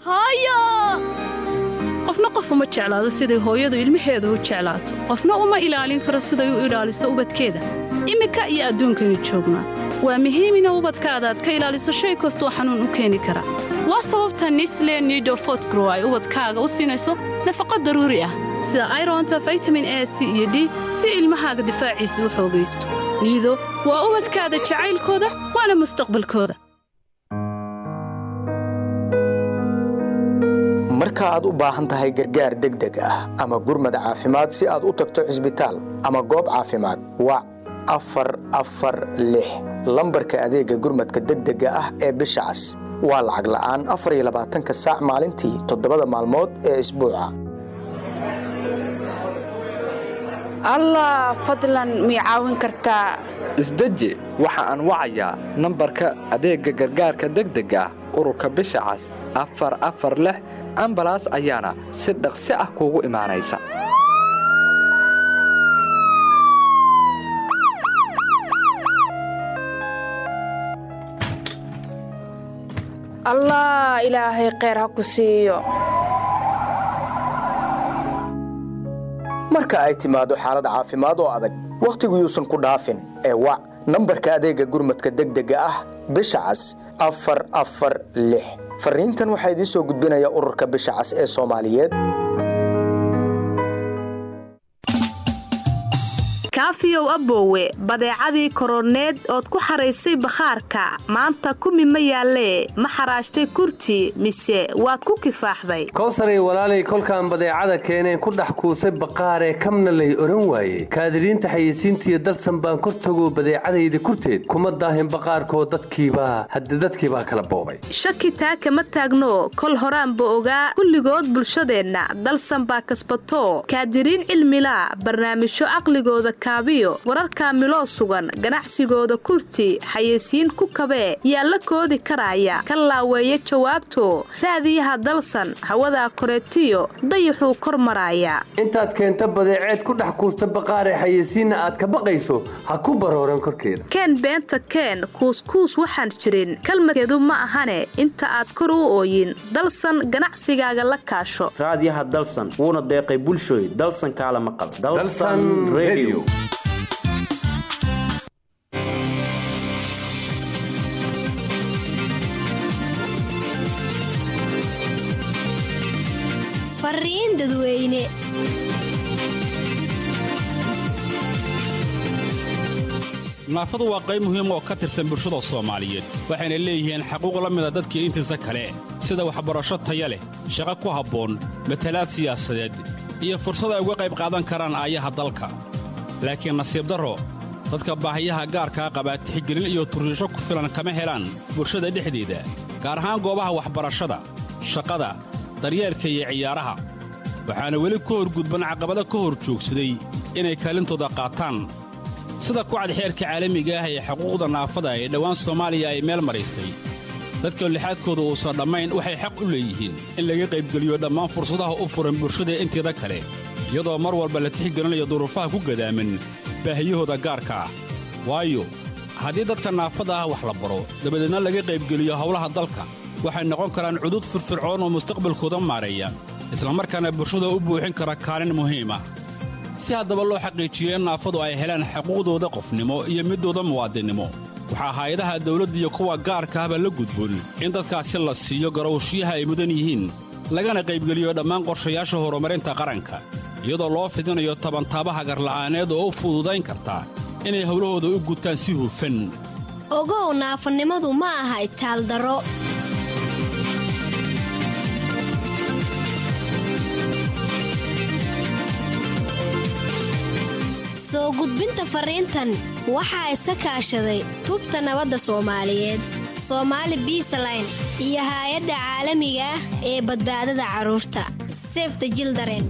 qofna qof uma jeclaado siday hooyadu ilmaheeda u jeclaato qofna uma ilaalin karo siday u ilaaliso ubadkeeda iminka iyo adduunkaynu joognaa waa muhiim ina ubadkaada aad ka ilaaliso shay kastoo xanuun u keeni kara waa sababta nisle nido fotgrow ay ubadkaaga u siinayso nafaqo daruuri ah sida ironta vitamin a c iyo d si ilmahaaga difaaciisa u xoogaysto niido waa ubadkaada jacaylkooda waana mustaqbalkooda marka aad u baahan tahay gargaar degdeg ah ama gurmad caafimaad si aad u tagto cisbitaal ama goob caafimaad wac afar afar lix lambarka adeegga gurmadka degdega ah ee bisha cas waa lacag la'aan afar iyo labaatanka saac maalintii toddobada maalmood ee isbuuca allah fadlan mii caawin kartaa isdeji waxa aan wacayaa nambarka adeegga gargaarka degdega ah ururka bisha cas afar afar lix ambalaas ayaana si dhaqsi ah kuugu imaanaysa allah ilaahay kheyr ha ku siiyo marka ay timaado xaalad caafimaad oo adag wakhtigu yuusan ku dhaafin ee wac nambarka adeegga gurmadka degdega ah bisha cas afar afar lix fariintan waxaa idiin soo gudbinaya ururka bisha cas ee soomaaliyeed kaafiyow aboowe badeecadii koroneed ood ku xaraysay bakhaarka maanta kumi ma yaallee ma xaraashtay kurti mise waad ku kifaaxday kowsaray walaalay kolkaan badeecada keeneen ku dhex kuusay baqaaree kamna lay oran waaye kaadiriinta xayeysiintiiyo dalsan baan kor tagoo badeecadayda kurteed kuma daahin baqaarkoo dadkiibaa hadde dadkiibaa kala boobay shaki taa kama taagno kol horaanba ogaa kulligood bulshadeenna dalsan baa kasbato kaadiriin cilmilaa barnaamijyo caqligooda kaabiyo wararka miloo sugan ganacsigooda kurti xayeysiin ku kabee yaa la koodi karaya ka laaweeya jawaabto raadiyaha dalsan hawadaa koreetiyo dayaxuu kor maraaya intaad keenta badeeceed ku dhex kuusta baqaaree xayeysiinna aad ka baqayso ha ku barooran korkeeda keen beenta keen kuuskuus waxaan jirin kalmadkeedu ma ahane inta aad kor u ooyin dalsan ganacsigaaga la kaasho raadiyaha dalsan wuuna deeqay bulshooy dalsan kaala maqal fariin dadweyne naafadu waa qayb muhiim oo ka tirsan bulshada soomaaliyeed waxayna leeyihiin xaquuq la mida dadkii intiisa kale sida waxbarasho taya leh shaqo ku habboon matalaad siyaasadeed iyo fursad ay uga qayb qaadan karaan aayaha dalka laakiin nasiib darro dadka baahiyaha gaarkaa qabaa tixgelin iyo turriisho ku filan kama helaan bulshada dhexdeeda gaar ahaan goobaha waxbarashada shaqada daryeelka iyo ciyaaraha waxaana weli ka horgudban caqabado ka hor joogsaday inay kaalintooda qaataan sida kucad xeerka caalamiga ah ee xuquuqda naafada ee dhowaan soomaaliya ay meel maraysay dadka lixaadkooda uusan dhammayn waxay xaq u leeyihiin in laga qaybgeliyo dhammaan fursadaha u furan bulshada inteeda kale iyadoo mar walba la tixgelinayo duruufaha ku gadaaman baahiyahooda gaarka ah waayo haddii dadka naafada ah wax la baro dabadeedna laga qaybgeliyo howlaha dalka waxay noqon karaan cudud firfircoon oo mustaqbalkooda maareeya islamarkaana bulshada u buuxin kara kaalin muhiim ah si haddaba loo xaqiijiyo in naafadu ay helaan xuquuqdooda qofnimo iyo middooda muwaadinnimo waxaa hay-adaha dawladda iyo kuwa gaarka ahba la gudboon in dadkaasi la siiyo garowshiyaha ay mudan yihiin lagana qaybgeliyo dhammaan qorshayaasha horumarinta qaranka iyadoo loo fidinayo tabantaabaha garla'aaneed oo u fududayn karta inay howlahooda u gutaan si hufan ogow naafanimadu ma aha itaaldaro soo gudbinta fariintan waxaa iska kaashaday tubta nabadda soomaaliyeed soomaali biisaline iyo haay-adda caalamiga ah ee badbaadada carruurta sefta jildaren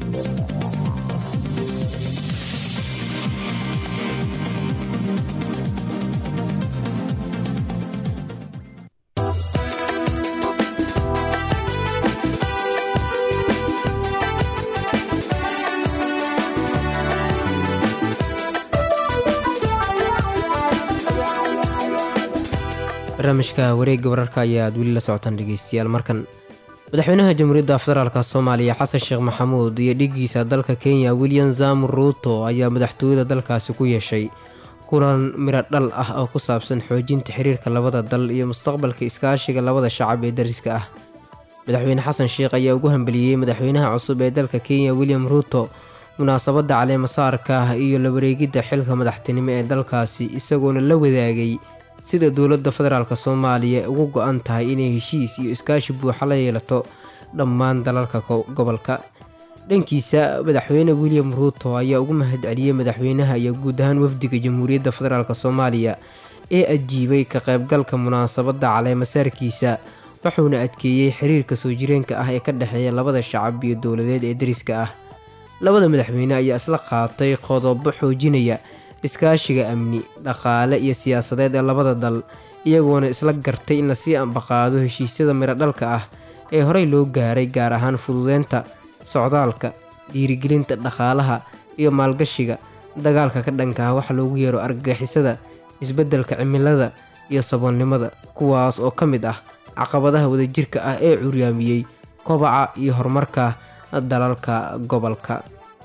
barnaamijka wareegga wararka ayaa aad weli la socotaan dhegeystayaal markan madaxweynaha jamhuuriyadda federaalk soomaaliya xasan sheekh maxamuud iyo dhigiisa dalka kenya william zam ruuto ayaa madaxtooyada dalkaasi ku yeeshay kulan miro dhal ah oo ku saabsan xoojinta xiriirka labada dal iyo mustaqbalka iskaashiga labada shacab ee dariska ah madaxweyne xasan sheekh ayaa ugu hambeliyey madaxweynaha cusub ee dalka kenya william ruuto munaasabadda caleemasaarka ah iyo la wareegidda xilka madaxtinimo ee dalkaasi isagoona la wadaagay sida dowladda federaalk soomaaliya ugu go-an tahay inay heshiis iyo iskaashi buuxa la yeelato dhammaan dalalka gobolka dhankiisa madaxweyne william ruuto ayaa ugu mahadceliyey madaxweynaha iyo guud ahaan wafdiga jamhuuriyadda federaalk soomaaliya ee ajiibay ka qaybgalka munaasabadda caleemasaarkiisa wuxuuna adkeeyey xiriirka soo jireenka ah ee ka dhexeeya labada shacab iyo dowladeed ee dariska ah labada madaxweyne ayaa isla qaatay qodobo xoojinaya iskaashiga amni dhaqaale iyo siyaasadeed ee labada dal iyagoona isla gartay in lasii ambaqaado heshiisyada miradhalka ah ee horey loo gaaray gaar ahaan fududeynta socdaalka dhiirigelinta dhaqaalaha iyo maalgashiga dagaalka ka dhanka ah waxa loogu yeero argagixisada isbeddelka cimilada iyo saboolnimada kuwaas oo ka mid ah caqabadaha wadajirka ah ee curyaamiyey kobaca iyo horumarka dalalka gobolka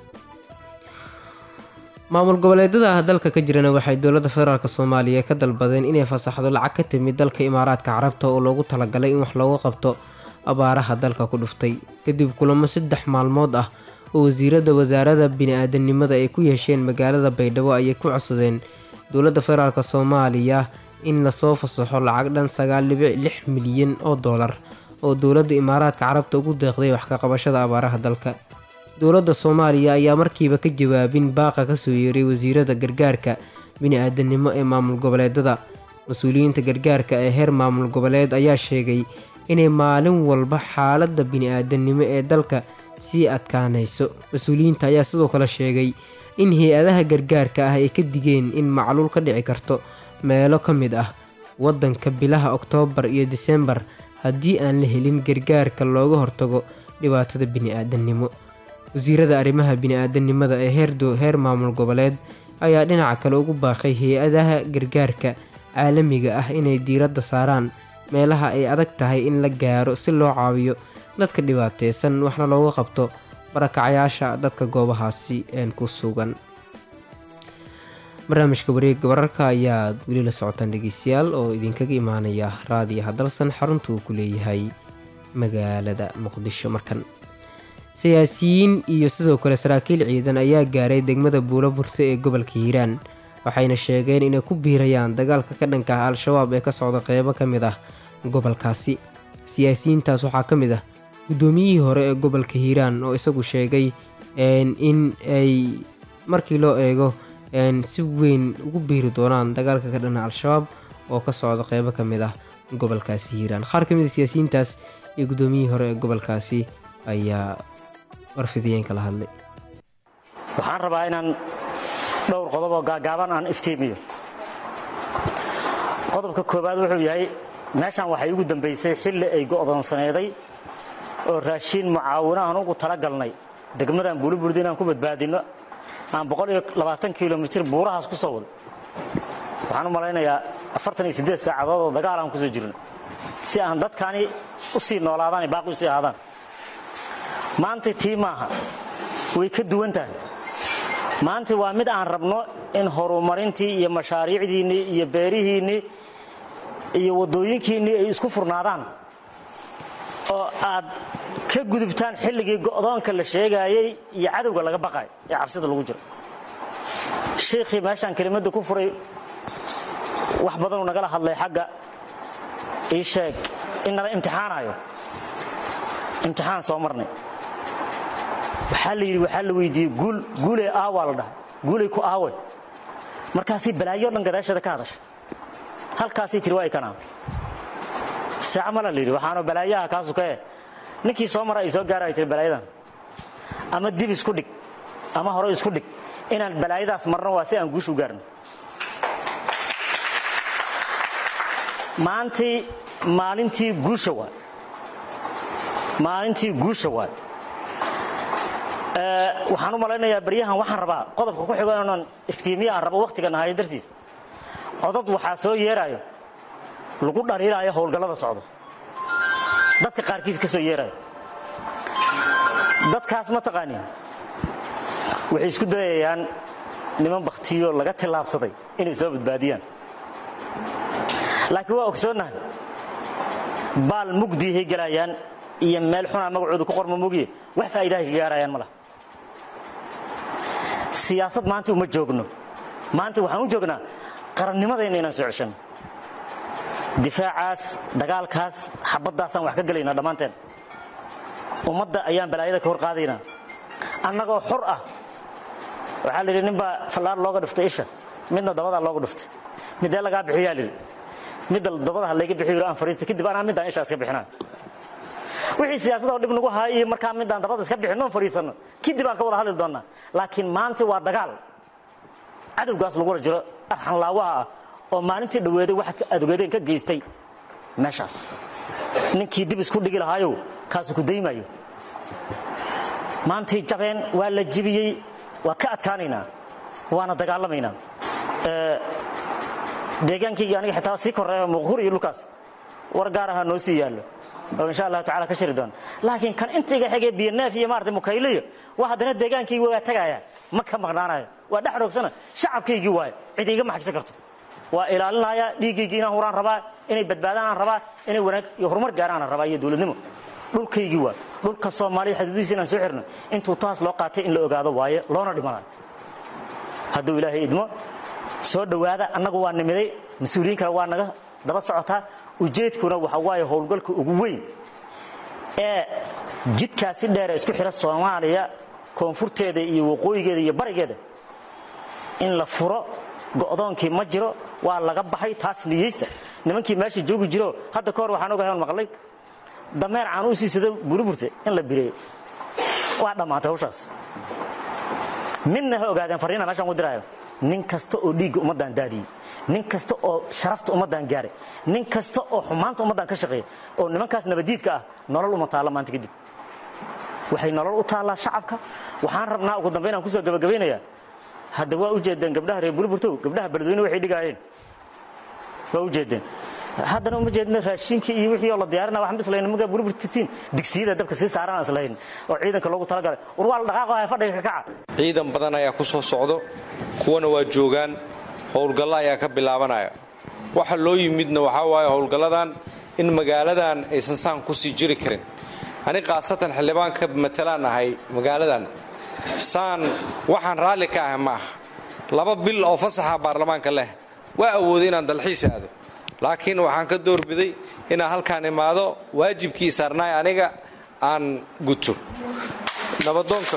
maamul goboleedyada dalka ka jirana waxay dowladda federaalk soomaaliya ka dalbadeen inay fasaxdo lacag ka timid dalka imaaraadka carabta oo loogu talagalay in wax looga qabto abaaraha dalka ku dhuftay kadib kulamo saddex maalmood ah oo wasiirada wasaarada bini-aadanimada ay ku yeesheen magaalada baydhabo ayay ku codsadeen dowladda federaalk soomaaliya in lasoo fasaxo lacag dhan sagaal dhibic lix milyan oo doolar oo dowladda imaaraadka carabta ugu deeqday wax ka qabashada abaaraha dalka dowladda soomaaliya ayaa markiiba ka jawaabin baaqa kasoo yeeray wasiirada gargaarka bini-aadanimo ee maamul goboleedada mas-uuliyiinta gargaarka ee heer maamul goboleed ayaa sheegay inay maalin walba xaaladda bini-aadanimo ee dalka sii adkaanayso mas-uuliyiinta ayaa sidoo kale sheegay in hay-adaha gargaarka ah ay ka digeen in macluul ka dhici karto meelo ka mid ah waddanka bilaha oktoobar iyo disembar haddii aan la helin gargaarka looga hortago dhibaatada bini-aadanimo wasiirada arrimaha bini-aadanimada ee heer maamul goboleed ayaa dhinaca kale ugu baaqay hay-adaha gargaarka caalamiga ah inay diiradda saaraan meelaha ay adag tahay in la gaaro si loo caawiyo dadka dhibaateysan waxna looga qabto barakacayaasha dadka goobahaasi een ku sugan barnaamijka wareegga wararka ayaad weli la socotaan dhegeystayaal oo idinkaga imaanaya raadiyaha dalsan xarunta uu ku leeyahay magaalada muqdisho markan siyaasiyiin iyo sidoo kale saraakiil ciidan ayaa gaaray degmada buulo burse ee gobolka hiiraan waxayna sheegeen inay ku biirayaan dagaalka ka dhanka ah al-shabaab ee ka socda qeybo ka mid ah gobolkaasi siyaasiyiintaas waxaa ka mid ah guddoomiyihii hore ee gobolka hiiraan oo isagu sheegay in ay markii loo eego si weyn ugu biiri doonaan dagaalka ka dhana al-shabaab oo ka socda qeybo ka mid ah gobolkaasi hiiraan qaar ka mid a siyaasiyiintaas iyo guddoomiyihii hore ee gobolkaasi ayaa warfidiyeen kala hadlay waxaan rabaa inaan dhowr qodob oo gaagaaban aan iftiimiyo qodobka koowaad wuxuu yahay meeshan waxay ugu dambaysay xilli ay go'doonsaneeday oo raashiin mucaawinahan ugu talagalnay degmadan buuliburdi inaan ku badbaadinno aan boqoliyoabaatan kilomitir buurahaas ku soo wado waxaan u malaynayaa afartan iyo siddeed saacadood oo dagaal aan kusoo jirno si aan dadkani u sii noolaadaan iyo baaqi u sii ahaadaan maanta tii maaha way ka duwan tahay maanta waa mid aan rabno in horumarintii iyo mashaariicdiinnii iyo beerihiinnii iyo waddooyinkiinnii ay isku furnaadaan oo aad ka gudubtaan xilligii go'doonka la sheegaayey iyo cadowga laga baqay ee cabsida lagu jiro shiikhii meeshaan kelimadda ku furay wax badanuu nagala hadlay xagga ii sheeg in nala imtixaanayo imtixaan soo marnay waxaa la yidhi waxaa la weydiiyey guul guulee aawaa la dhahay guulay ku aawe markaasay balaayo dhan gadaasheeda ka hadashay halkaasay tiri waa ikanaa saaca mala la yidhi waxaanu balaayaha kaasu ka eh ninkii soo mara ay soo gaara ay tiri balaayadan ama dib isku dhig ama hore isku dhig inaan balaayadaas marno waa si aan guushu gaarno maantii maalintii guusha waay maalintii guusha waay waxaan u malaynayaa baryahan waxaan rabaa qodobka ku xigo inaan iftiimiya aan rabo wakhtiga nahayo dartiis codod waxaa soo yeeraayo lagu dhaliilaayo howlgallada socdo dadka qaarkiis ka soo yeeraayo dadkaas ma taqaanin waxay isku dayayaan niman bakhtiyo laga tillaabsaday inay soo badbaadiyaan laakiin waa ogsoonnahay baal mugdiihay galayaan iyo meel xunaa magacooda ku qorma mogiye wax faa'iidahay ka gaarayaan ma laha siyaasad maanta uma joogno maanta waxaan u joognaa qarannimadayna inaan soo ceshanno difaacaas dagaalkaas xabaddaasaan wax ka gelaynaa dhammaanteen ummadda ayaan balaayada ka hor qaadaynaa annagoo xor ah waxaa la yidhi ninbaa fallaar looga dhiftay isha midna dabadaa looga dhiftay midee lagaa bixiyaa lidhi midda dabadaha layga bixiyo aan fariista kadib anaa middaan ishaa iska bixinaa wixii siyaasadoo dhib nagu haay iyo markaa midaan dabada iska bixinnoon fariisanno kadib aan ka wada hadli doonnaa laakiin maanta waa dagaal cadowgaas lagula jiro arxanlaawaha ah oo maalintii dhoweeday wax adogeedeen ka geystay meeshaas ninkii dib isku dhigi lahaayow kaasu ku daymayo maantay jabeen waa la jibiyey waa ka adkaanaynaa waana dagaalamaynaa deegaankayga aniga xitaa sii koreeya muqhur iyo dhulkaas war gaar ahaa noo sii yaallo oo insha allahu tacala ka shiri doona laakiin kan intayga xigee biyoneef iyo maarata mukayliyo waa haddana deegaankaygi waa tagaaya ma ka maqnaanayo waa dhex roogsana shacabkaygii waayo cid iga maxagsan karto waa ilaalinaya dhiiggaygii inaan huraan rabaa inay badbaadaan aan rabaa inay wanaag iyo horumar gaaraan aan rabaa iyo dowladnimo dhulkaygii waa dhulka soomaaliya xaduudihiisa inaan soo xirno intuu taas loo qaatay in la ogaado waaye loona dhimanayo hadduu ilaahay idmo soo dhowaada annagu waa nimiday mas-uuliyiin kale waa naga daba socotaa ujeedkuna waxa waaye howlgalka ugu weyn ee jidkaasi dheer ee isku xidha soomaaliya koonfurteeda iyo waqooyigeeda iyo barigeeda in la furo go'doonkii ma jiro waa laga baxay taas niyeysta nimankii meesha joogi jiro hadda ka hor waxaan ogahay on maqlay dameer caan u siisado buriburte in la bireeyo waa dhammaatay hawshaas midna ha ogaadeen farriina meeshaan u diraayo nin kasta oo dhiigga ummaddan daadiyey nin kasta oo sharafta ummaddan gaaray nin kasta oo xumaanta ummaddan ka shaqeeya oo nimankaas nabadiidka ah nolol uma taalla maanta kadib waxay nolol u taallaa shacabka waxaan rabnaa ugu dambayn aan kusoo gabagabaynayaa hadda waa u jeedeen gabdhaha reer buriburtow gabdhaha beledweyne waxay dhigaayeen waa u jeedeen haddana uma jeedna raashinkii iyo wixii oo la diyaarina waxaan bislayn maga buribur tirtiin digsiyada dabka sii saaran islahayn oo ciidanka loogu talagalay war waa la dhaqaaqo fadhiga ka kaca ciidan badan ayaa ku soo socdo kuwana waa joogaan howlgallo ayaa ka bilaabanaya waxa loo yimidna waxaa waaye howlgalladan in magaaladan aysan saan kusii jiri karin ani khaasatan xildhibaanka matalaan ahay magaaladan saan waxaan raalli ka ahay ma aha laba bil oo fasaxa baarlamaanka leh waa awooday inaan dalxiis aado laakiin waxaan ka doorbiday inaan halkaan imaado waajibkii saarnaay aniga aan guto nabadoonka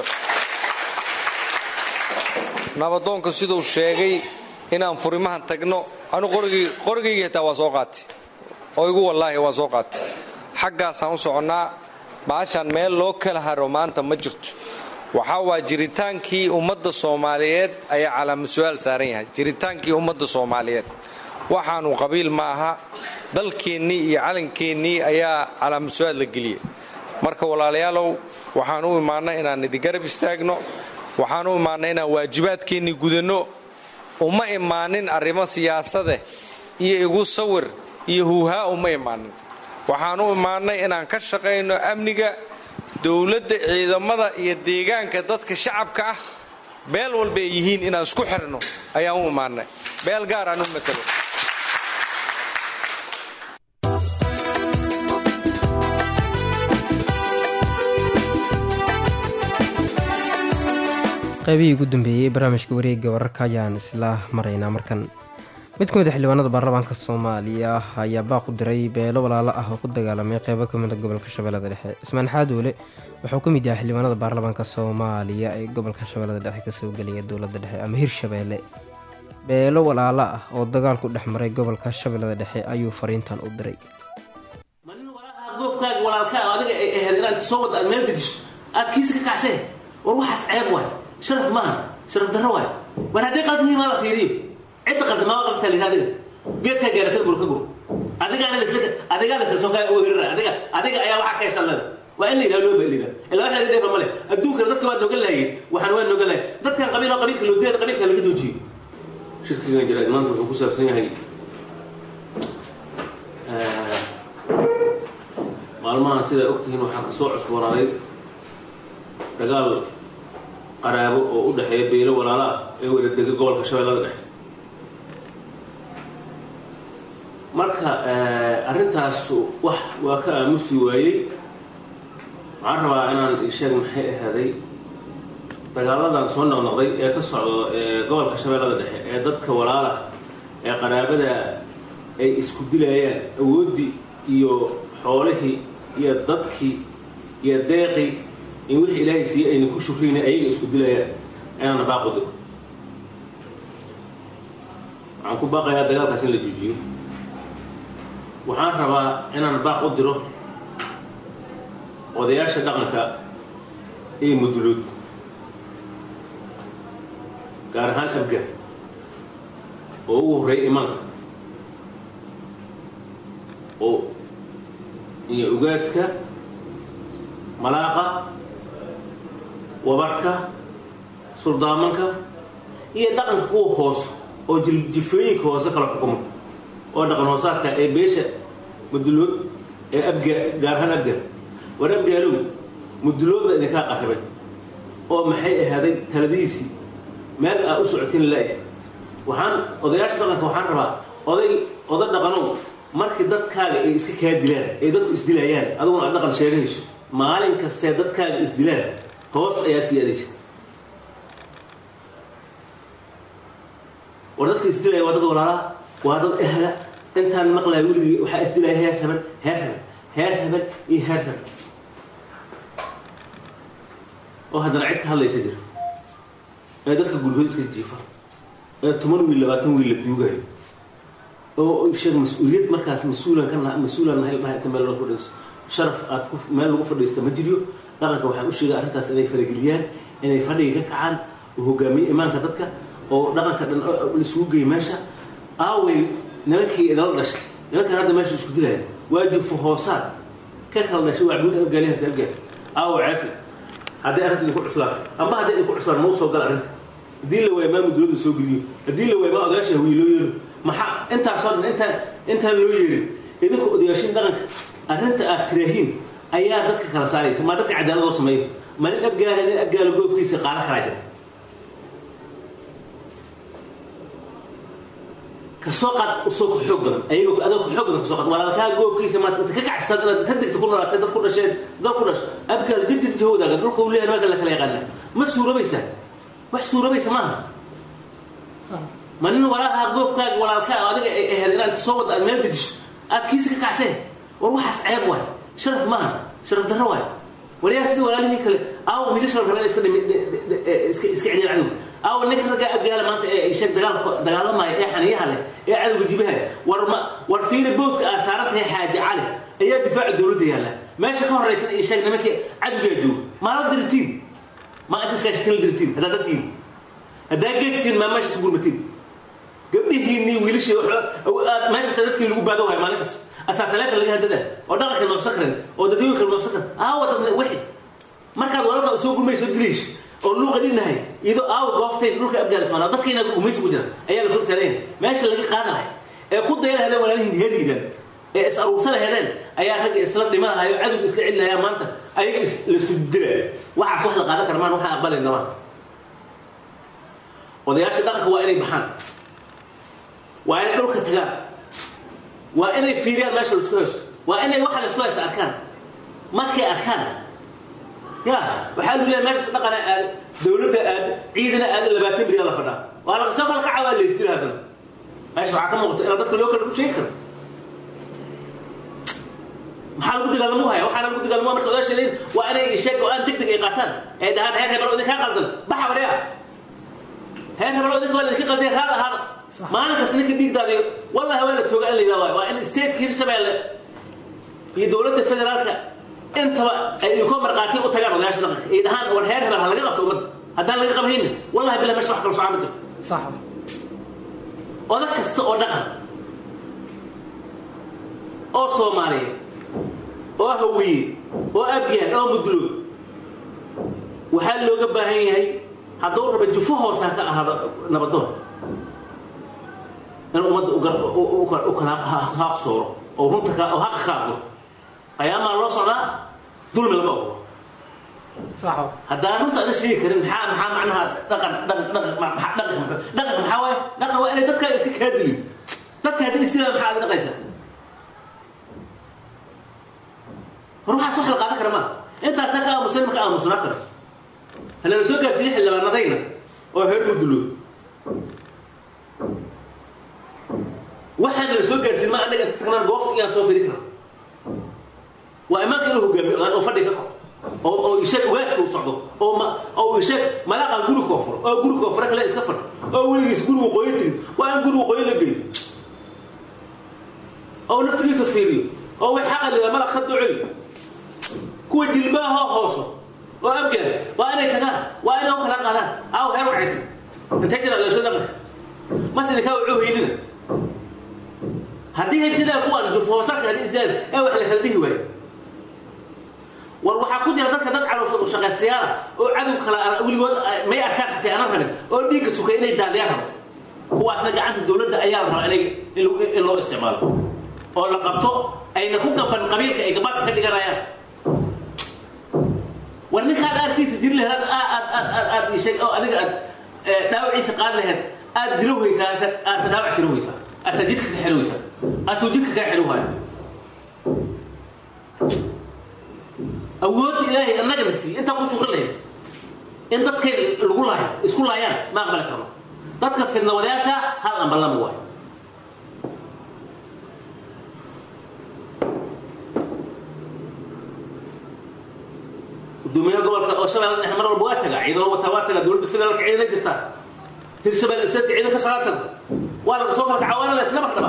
nabadoonka siduu sheegay inaan furimahan tagno anu qorigayga xitaa waa soo qaatay oo igu wallaahi waa soo qaatay xaggaasaan u soconnaa baashaan meel loo kala haro maanta ma jirto waxaa waa jiritaankii ummadda soomaaliyeed ayaa calaama su-aal saaran yahay jiritaankii ummadda soomaaliyeed waxaanu qabiil ma aha dalkeennii iyo calankeennii ayaa calaama su-aal la geliyey marka walaalayaalow waxaan u imaannay inaan idigarab istaagno waxaan u imaannay inaan waajibaadkeennii gudanno uma imaanin arrimo siyaasade iyo igu sawir iyo huuhaa uma imaanin waxaan u imaannay inaan ka shaqayno amniga dowladda ciidamada iyo deegaanka dadka shacabka ah beel walba ay yihiin inaan isku xirno ayaan u imaannay beel gaar aan u matalo qaybihii ugu dambeeyey barnaamijka wareegga wararka ayaan isla maraynaa markan mid ka mid a xildhibaanada baarlamaanka soomaaliya ayaa baaq u diray beelo walaalo ah oo ku dagaalamay qeybo ka mid a gobolka shabeellada dhexe ismaan xaadoole wuxuu ka mid yahay xildhibaanada baarlamaanka soomaaliya ee gobolka shabeellada dhexe kasoo gelaya dowladda dhexe ama hirshabeelle beelo walaalo ah oo dagaalku dhex maray gobolka shabeellada dhexe ayuu fariintan u diray goofkaaga walaalkaa adiga ay ahayd inaad soo wada aad meel dejiso aad kiisa ka kacsee war waxaas ceeb waay sharaf maaha sharaf darro waay war haddii qaldanyihin maa la fiiriyo cidda qaldan maa qaldantaa la yidhi adiga geedkaa gaarata bur ka gur adigaana lasla adigaa lasla soo kaa weerara adiga adiga ayaa waxaa ka heshan leeda waa in la yidhaha loo baa ilaa ilaa waxa la dheefa male adduunkana dadka waa nooga laayeen waxaan waa nooga laayeen dadkan qabiil oo qabiilka loo deeda qabiilka laga doojiyo shirkigan jira maanta wuxuu ku saabsan yahay maalmahan sidaa ogtihiin waxaa kasoo cusboonaaday dagaal qaraabo oo u dhexeeya beelo walaala ah ee wada dega gobolka shabeellada dhexe marka arrintaas wax waa ka aamusi waayey waxaan rabaa inaan isheeg maxay ahaaday dagaaladan soo noqnoqday ee ka socdo gobolka shabeellada dhexe ee dadka walaala ee qaraabada ay isku dilayaan awooddii iyo xoolihii iyo dadkii iyo deeqii in wixii ilaahay siiye ayna ku shukrayna ayaga isku dilayaan inaana baaq u digo waxaan ku baaqayaa dagaalkaas in la joojiyo waxaan rabaa inaan baaq u diro odayaasha dhaqanka iyo mudulood gaar ahaan abga oo ugu horreeya imaanka oo iyo ugaaska malaaqa wabarka suldaamanka iyo dhaqanka kuwa hoos oo jifooyinka hoose kala xukumo oo dhaqan hoosaadka ee beesha mudulood ee abga gaar ahaan abga war abgaalow muduloodba idinkaa qarribay oo maxay ahaaday taladihiisii meel aa u socotin la-eh waxaan odayaasha dhaqanka waxaan rabaa oday oda dhaqanow markii dadkaaga ay iska kaa dilaan ay dadku isdilayaan adiguna aad dhaqan sheegayso maalin kastee dadkaaga isdilaan hoos ayaa sii adaysa war dadka isdilaya waa dad walaalaa waa dad ehla intaan maqlaya weligii waxaa isdilaya heer habel heer habel heer habel iyo heer habel oo haddana cid ka hadlaysa jira ee dadka gurgood iska jiifa ee toban wiil labaatan wiil la duugayo oo sheeg mas-uuliyad markaas mas-uulan ka mas-uulan nahay dhahay inta meel lagu fadhiisto sharaf aad ku meel lagu fadhiista ma jiriyo dhaqanka waxaan u sheegay arrintaas inay farageliyaan inay fadhiga ka kacaan oo hogaamiye imaanka dadka oo dhaqanka dhan isugu geey meesha aaway nimankii idala dhashay nimankan hadda meesha isku dilaya waa jufo hoosaad ka kala dhashay waa cabduul abgaali harta abgaal aawo ceesi haddii arrinta idinku cuslaan amba haddii idinku cuslaan mau soo gala arrinta haddii la waaya maa mudulada soo geliyo haddii la waaya maa odayaasha hawiye loo yeero maxaa intaasoo dhan intaan intaan loo yeerin idinku odayaashin dhaqanka arrinta aad tiraahiin ayaa dadka kala saaraysa maa dadka cadaalad loo sameeyo ma nin abgaala nin abgaala goobkiisa qaala kalaa jira kasoo qaad usoo ka xoog badan ayagoo adoo ka xoog badan kasoo qaad walaalkaa goobkiisa maad inta ka kacsaad inaad tan degta ku noolaatay dad ku dhasheen dad ku dhash abgaala jirjir jahowdaaga dhulka uu leeyahay marka la kala yaqaana ma suurabaysaa wax suurabaysa maaha ma nin walaalaha goofkaaga walaalkaa adiga ay ahayd inaad soo wada aad meel dejiso aad kiisa ka kacsee war waxaas ceeb waay sharaf maaha sharaf darro waay waryaa sida walaalihii kale aawo wiilasha la rabeen iska dhimi iska iska celiyaan cadowga aawo ninka ragga abgaala maanta ee sheeg dagaalka dagaalamaya ee xaniyaha leh ee cadowga jibaha war ma war fiina boodka aad saaran tahay xaaji cali ayaa difaaca dowladda yaalla meesha ka horraysan iyo sheeg nimankii cadowgaa jooga maala dirtiin ma inta iskaashatin la dirtiin haddaad dadtiin haddaa geestiin maa meeshaas gurmatiin gabdhihiinii wiilashii aad meeshaas dadkii lagu baado waaya maalin kasta asaa taleefon laga hadada oo dhaqanka noogsan karin oo dadweyinka noogsan karin aawa dad wixi markaad walaalka soo gurmayso dilayso oo luuqa dhinahay iyadoo aawa gooftayn dhulka afghanistan dadka inaad gumaysi ku jira ayaa la kor saaraya meesha laga qaada lahay ee ku daya lahadeen walaalihiin heliidan ee is aruursa lahadeen ayaa ragga isla dhima lahayo cadowga iska celi lahayaa maanta ayaga laisku dilaya waxaas wax la qaadan kara maan waxaan aqbalayna maan odayaasha dhaqanka waa inay baxaan waa inay dhulka tagaan waa inay fiiriyaan meesha laisku haysto waa inay waxa laisku haysta arkaan markay arkaan ya waxaa lagu leeyahay meeshaas dhaqana aad dowladda aad ciidana aad labaatan bilyan la fadhaa waa la soo kala kaca waa laystila haddana meesha waxaa ka muuqata inaan dadka loo kala u sheegi karo maxaa lagu dagaalamo haya waxaana lagu dagaalamo marka odaasha leeyihin waa inay sheeg go-aan deg deg ay qaataan ay dhahaan heer hebel oo idinkaa qaldan baxa waryaa heer hebel oo idinka waa idinka qaldan raad ahaada maalin kasta ninka dhiigdaadiyo wallahi waa la tooga in la yidhahdo waa in stateka hirshabeelle iyo dowladda federaalka intaba ay idinko marqaati u tagaan odayaasha dhaqanka ay dhahaan war heer hebel ha laga qabto ummadda haddaan laga qabhayna wallahi billah meesha wax kala socon ma jiro صح odag kasta oo dhaqan oo soomaaliyeed oo hawiye oo abyaal oo mudlood waxaa looga baahan yahay hadduu raba jufo hoose ha ka ahaado nabadoon in ummadda u kala haaqsooro oo runta ka oo haqa ka hadlo ayaamaa loo socdaa dulmi lama ogolo صح haddaan runta ada sheegi karin maxaa maxaa macnaha dhaqan dhaqan dhaqan maxaa- dhaqan maxaa- dhaqan maxaa waaye dhaqan waa inay dadka iska kaa dilin dadka haddii istila maxaa ada dhaqaysaa ruuxaas wax la qaadan kara maaha intaasaa ka aamusan marka aamusnaa karo halala soo gaarsiiyey xildhibaanadayna oo heer mudulood waxaan la soo gaarsiin ma anaga tagnaan goofta iyaan soo firi karna waa imaanka inuu hogaamiyo oo fadhi ka kor oo oo isheeg ugaaska u socdo oo ma oo isheeg malaaqan guri koofur oo guri koofura kale iska fadhi oo weligiis gurigu qoyo tiri waa in gurigu qoyo la geliyo oo naftigiisa fiiriyo oo way xaqa lidaa malaq ka duceeyo kuwa jilbaha hooso oo abgaar waa inay tagaan waa inay u kala qaadaan aaw heer wacaysan intay jira leesho dhaqanka mase ninkaa wuxuu haydina haddii haytidaa kuwaan jufhoosarka haddii isdaan ee wax la kala dhihi waayo war waxaa ku jira dadka dad calooshoodu shaqaystayaala oo cadow kala ara- weligood ah, may arkaan xatay aanan rabin oo dhiigga sukay inay daadiyaan rabo kuwaasna gacanta dowladda ayaa la rabaa inay in lagu- in loo isticmaalo oo la qabto ayna ku gaban qabiilka ay gabaadka ka dhiganayaan war ninkaan aarkiisa jiri lahayd aad aad aad aad aad ii sheeg oo adiga aad eh, dhaawaciisa qaadi lahayd aad dilowhaysaa aasa aasa dhaawac tirowhaysaa aasa jidka ka xirowhaysaa aasuu jidka kaa xirowhaya awoodda ilaahay annagana siiye intaa ku shukri lahayd in dadkayna lagu laayo isku laayaan ma aqbali karno dadka fidnawadayaasha hal ambalama waayo gudoomiyaha gobolka oo shabeellada dhexe mar walba waa tagaa ciidano wataa waa tagaa dowladda federaalka ciidana jirtaa hirshabelle isadka ciidan ka socdaa tagda waa laga soo kala kaca waana la isla mardhaba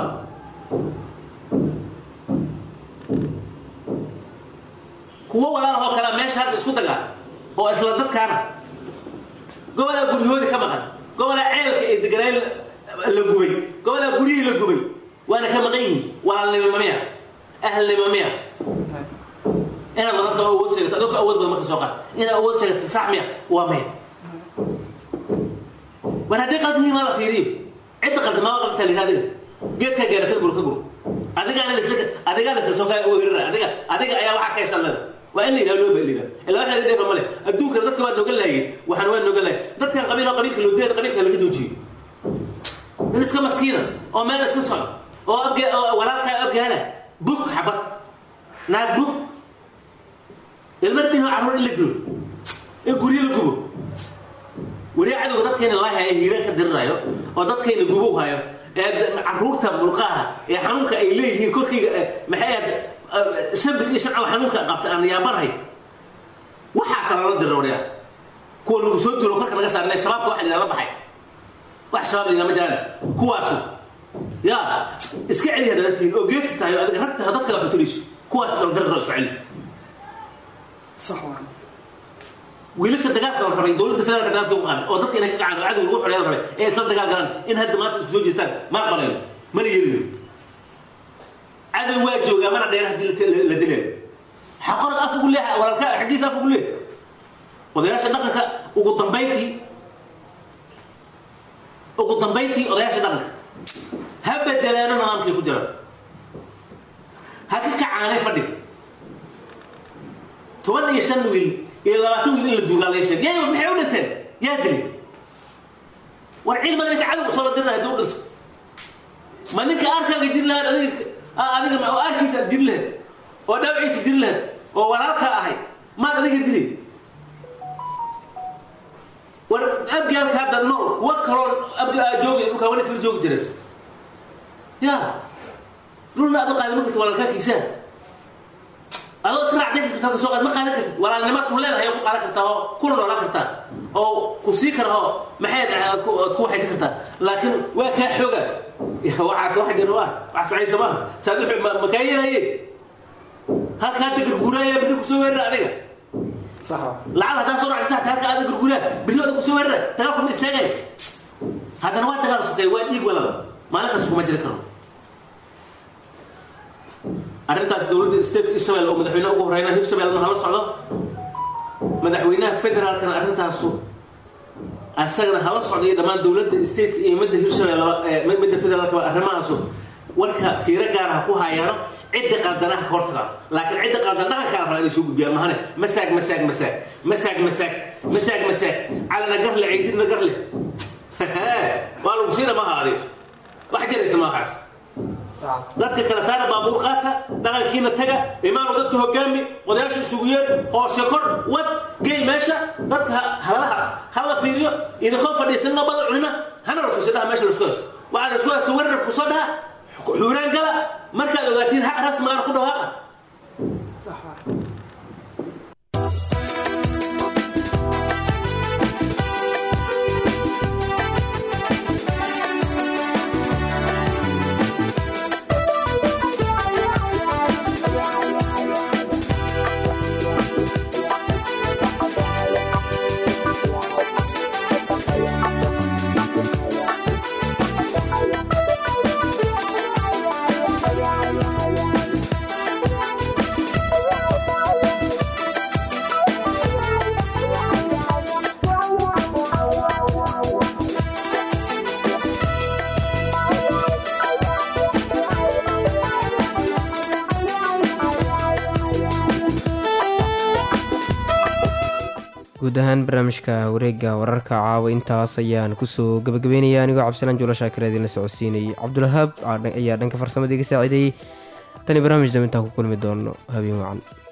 kuwo walaalahoo kalea meesha hadda isku dagaa oo isla dadkaana gobolaa guryahoodii ka maqan gobolaa ceelka ee deganaayn la gubay gobolaa guryihii la gubay waana ka maqan yihiin walaalnimo miya ahlnimo miya inaad wadanta oo awood sheegato adoo ka awood badan marka soo qaad inaad awood sheegato sax miya waa maya war haddii qaldihiin maa la fiiriyo cidda qalda maa qaldataa lihi adiga geedkaa gaaratan bur ka gur adigaana lasla adigaa lasla soo kaa weerara adiga adiga ayaa waxaa ka heshan leda waa in la yidhaha loo ba lidaa ilaa wax laga dheefa male adduunkana dadka waa nooga laayeen waxaan waa nooga laayeen dadkan qabiil oo qabiilka loo deeda qabiilka laga doojiyo nin iska maskiina oo meel iska socdo oo abge oo walaalkaa abgaala bug xabad naag bug ilmar bihi carruur in la dilo in guryo la gubo weliya cadowga dadkayna laa hayo hiiraan ka dirirayo oo dadkayna gubow hayo ee caruurta mulqaaha ee xanuunka ay leeyihiin korkayga eh, maxay ahayd eh, shan bil iyo shan caw xanuunka qabta aan yaabanahay waxaasa lala dirira wariya kuwa nagu soo dulo korka naga saarnay shabaabka waxa la baxay wax shabaab la ma jiraan kuwaasu yaa iska celi hadda dadkiin oo geesi tahay oo adiga ragta dadka wax tuliso kuwaas dal dirira isku celi صح wiilasha dagaalka la rabay dowladda federaalka dagaalka ugu qaaday oo dadka inay ka kacaan oo cadow lagu xoreeya la rabay ee isla dagaal galaan in hadda maanta isku soo jeestaan ma aqbalayno mana yeelino cadow waa joogaa mana dheer haddii la- la dilayo xaqorag af ugu leeha walaalka xaggiisa af ugu leeh odayaasha dhaqanka ugu dambayntii ugu dambayntii odayaasha dhaqanka ha bedelaano nidaamkay ku jiraan ha ka kacaanay fadhiga toban iyo shan wiil iyo labaatan wiil in la duugaa laga sheegay yaa maxay u dhinteen yaa dilay war ciid ma ninka cadow soo dirna haddii u dhinto ma ninka arkaaga diri lahayd adiga ah, adiga ma- oo arkiisa aad diri lahayd oo dhaawaciisa diri lahayd oo walaalka ahay maad adiga dilay war abgaalka hadda nool kuwa kaloo abdi aa joogay dhulkaa wali isla joogi jireen ya dhulna aad u qaadan ma kartid walaalkaakiisa adoo iska raacday kartaa ka soo qaad ma qaadan kartid walaalnimaad ku leedahay oo ku qaadan kartaa oo kuna noolaan kartaa oo ku sii kara oo maxay dhahay aad ku aad ku waxaysan kartaa laakiin waa kaa xooga waxaas wax jira waa wax socaysa maaha saad u ma ma kaa yeelaye halkaa degar guuraaya biri kusoo weerara adiga lacag haddaan soo dhacday saxta halka aada gurguraa biri wada kusoo weerara dagaalku ma istaagay haddana waa dagaal sukay waa dhiig walaba maalinkaas kuma jiri karo arrintaas dowladda state israel oo madaxweynaha ugu horeyna hirshabelle hala socdo madaxweynaha federaalkana arrintaasu asagana hala socdo iyo dhammaan dowladda stateka iyo midda hirshabelle midda federaalka arrimahaasu warka fiiro gaar ah ku hayaano cidda qaldanaha ka hortagaa laakiin cidda qaldan dhaqankaa la rabaa inay soo gudbiyaan mahane masaag masaag masaag masaag masaag masaag masaag calana garle ciididna garle waa lagu siina maaha adiga wax jiraysa maahaas dadka kala saara baabuur qaata dhaqankiina taga imaanu dadka hogaami odayaasha isugu yeer hoose kor wad gey meesha dadka ha- halaha hala fiiriyo idinkoo fadhiisanna bada cunina hana la tusi dhaha meesha laisku haysto waxaa la isku haysta weerar kusoo dhaha xuuraan gala markaad ogaatiin xaq rasmigaana ku dhawaaqa guud ahaan barnaamijka wareega wararka caawa intaas ayaan kusoo gabagabeynaya anigoo cabdisalaan juulo shaakir idinla socodsiinayay cabdulwahaab ayaa dhanka farsamada iga saaciidayey tani barnaamij dambe intaan ku kulmi doono habeen wacan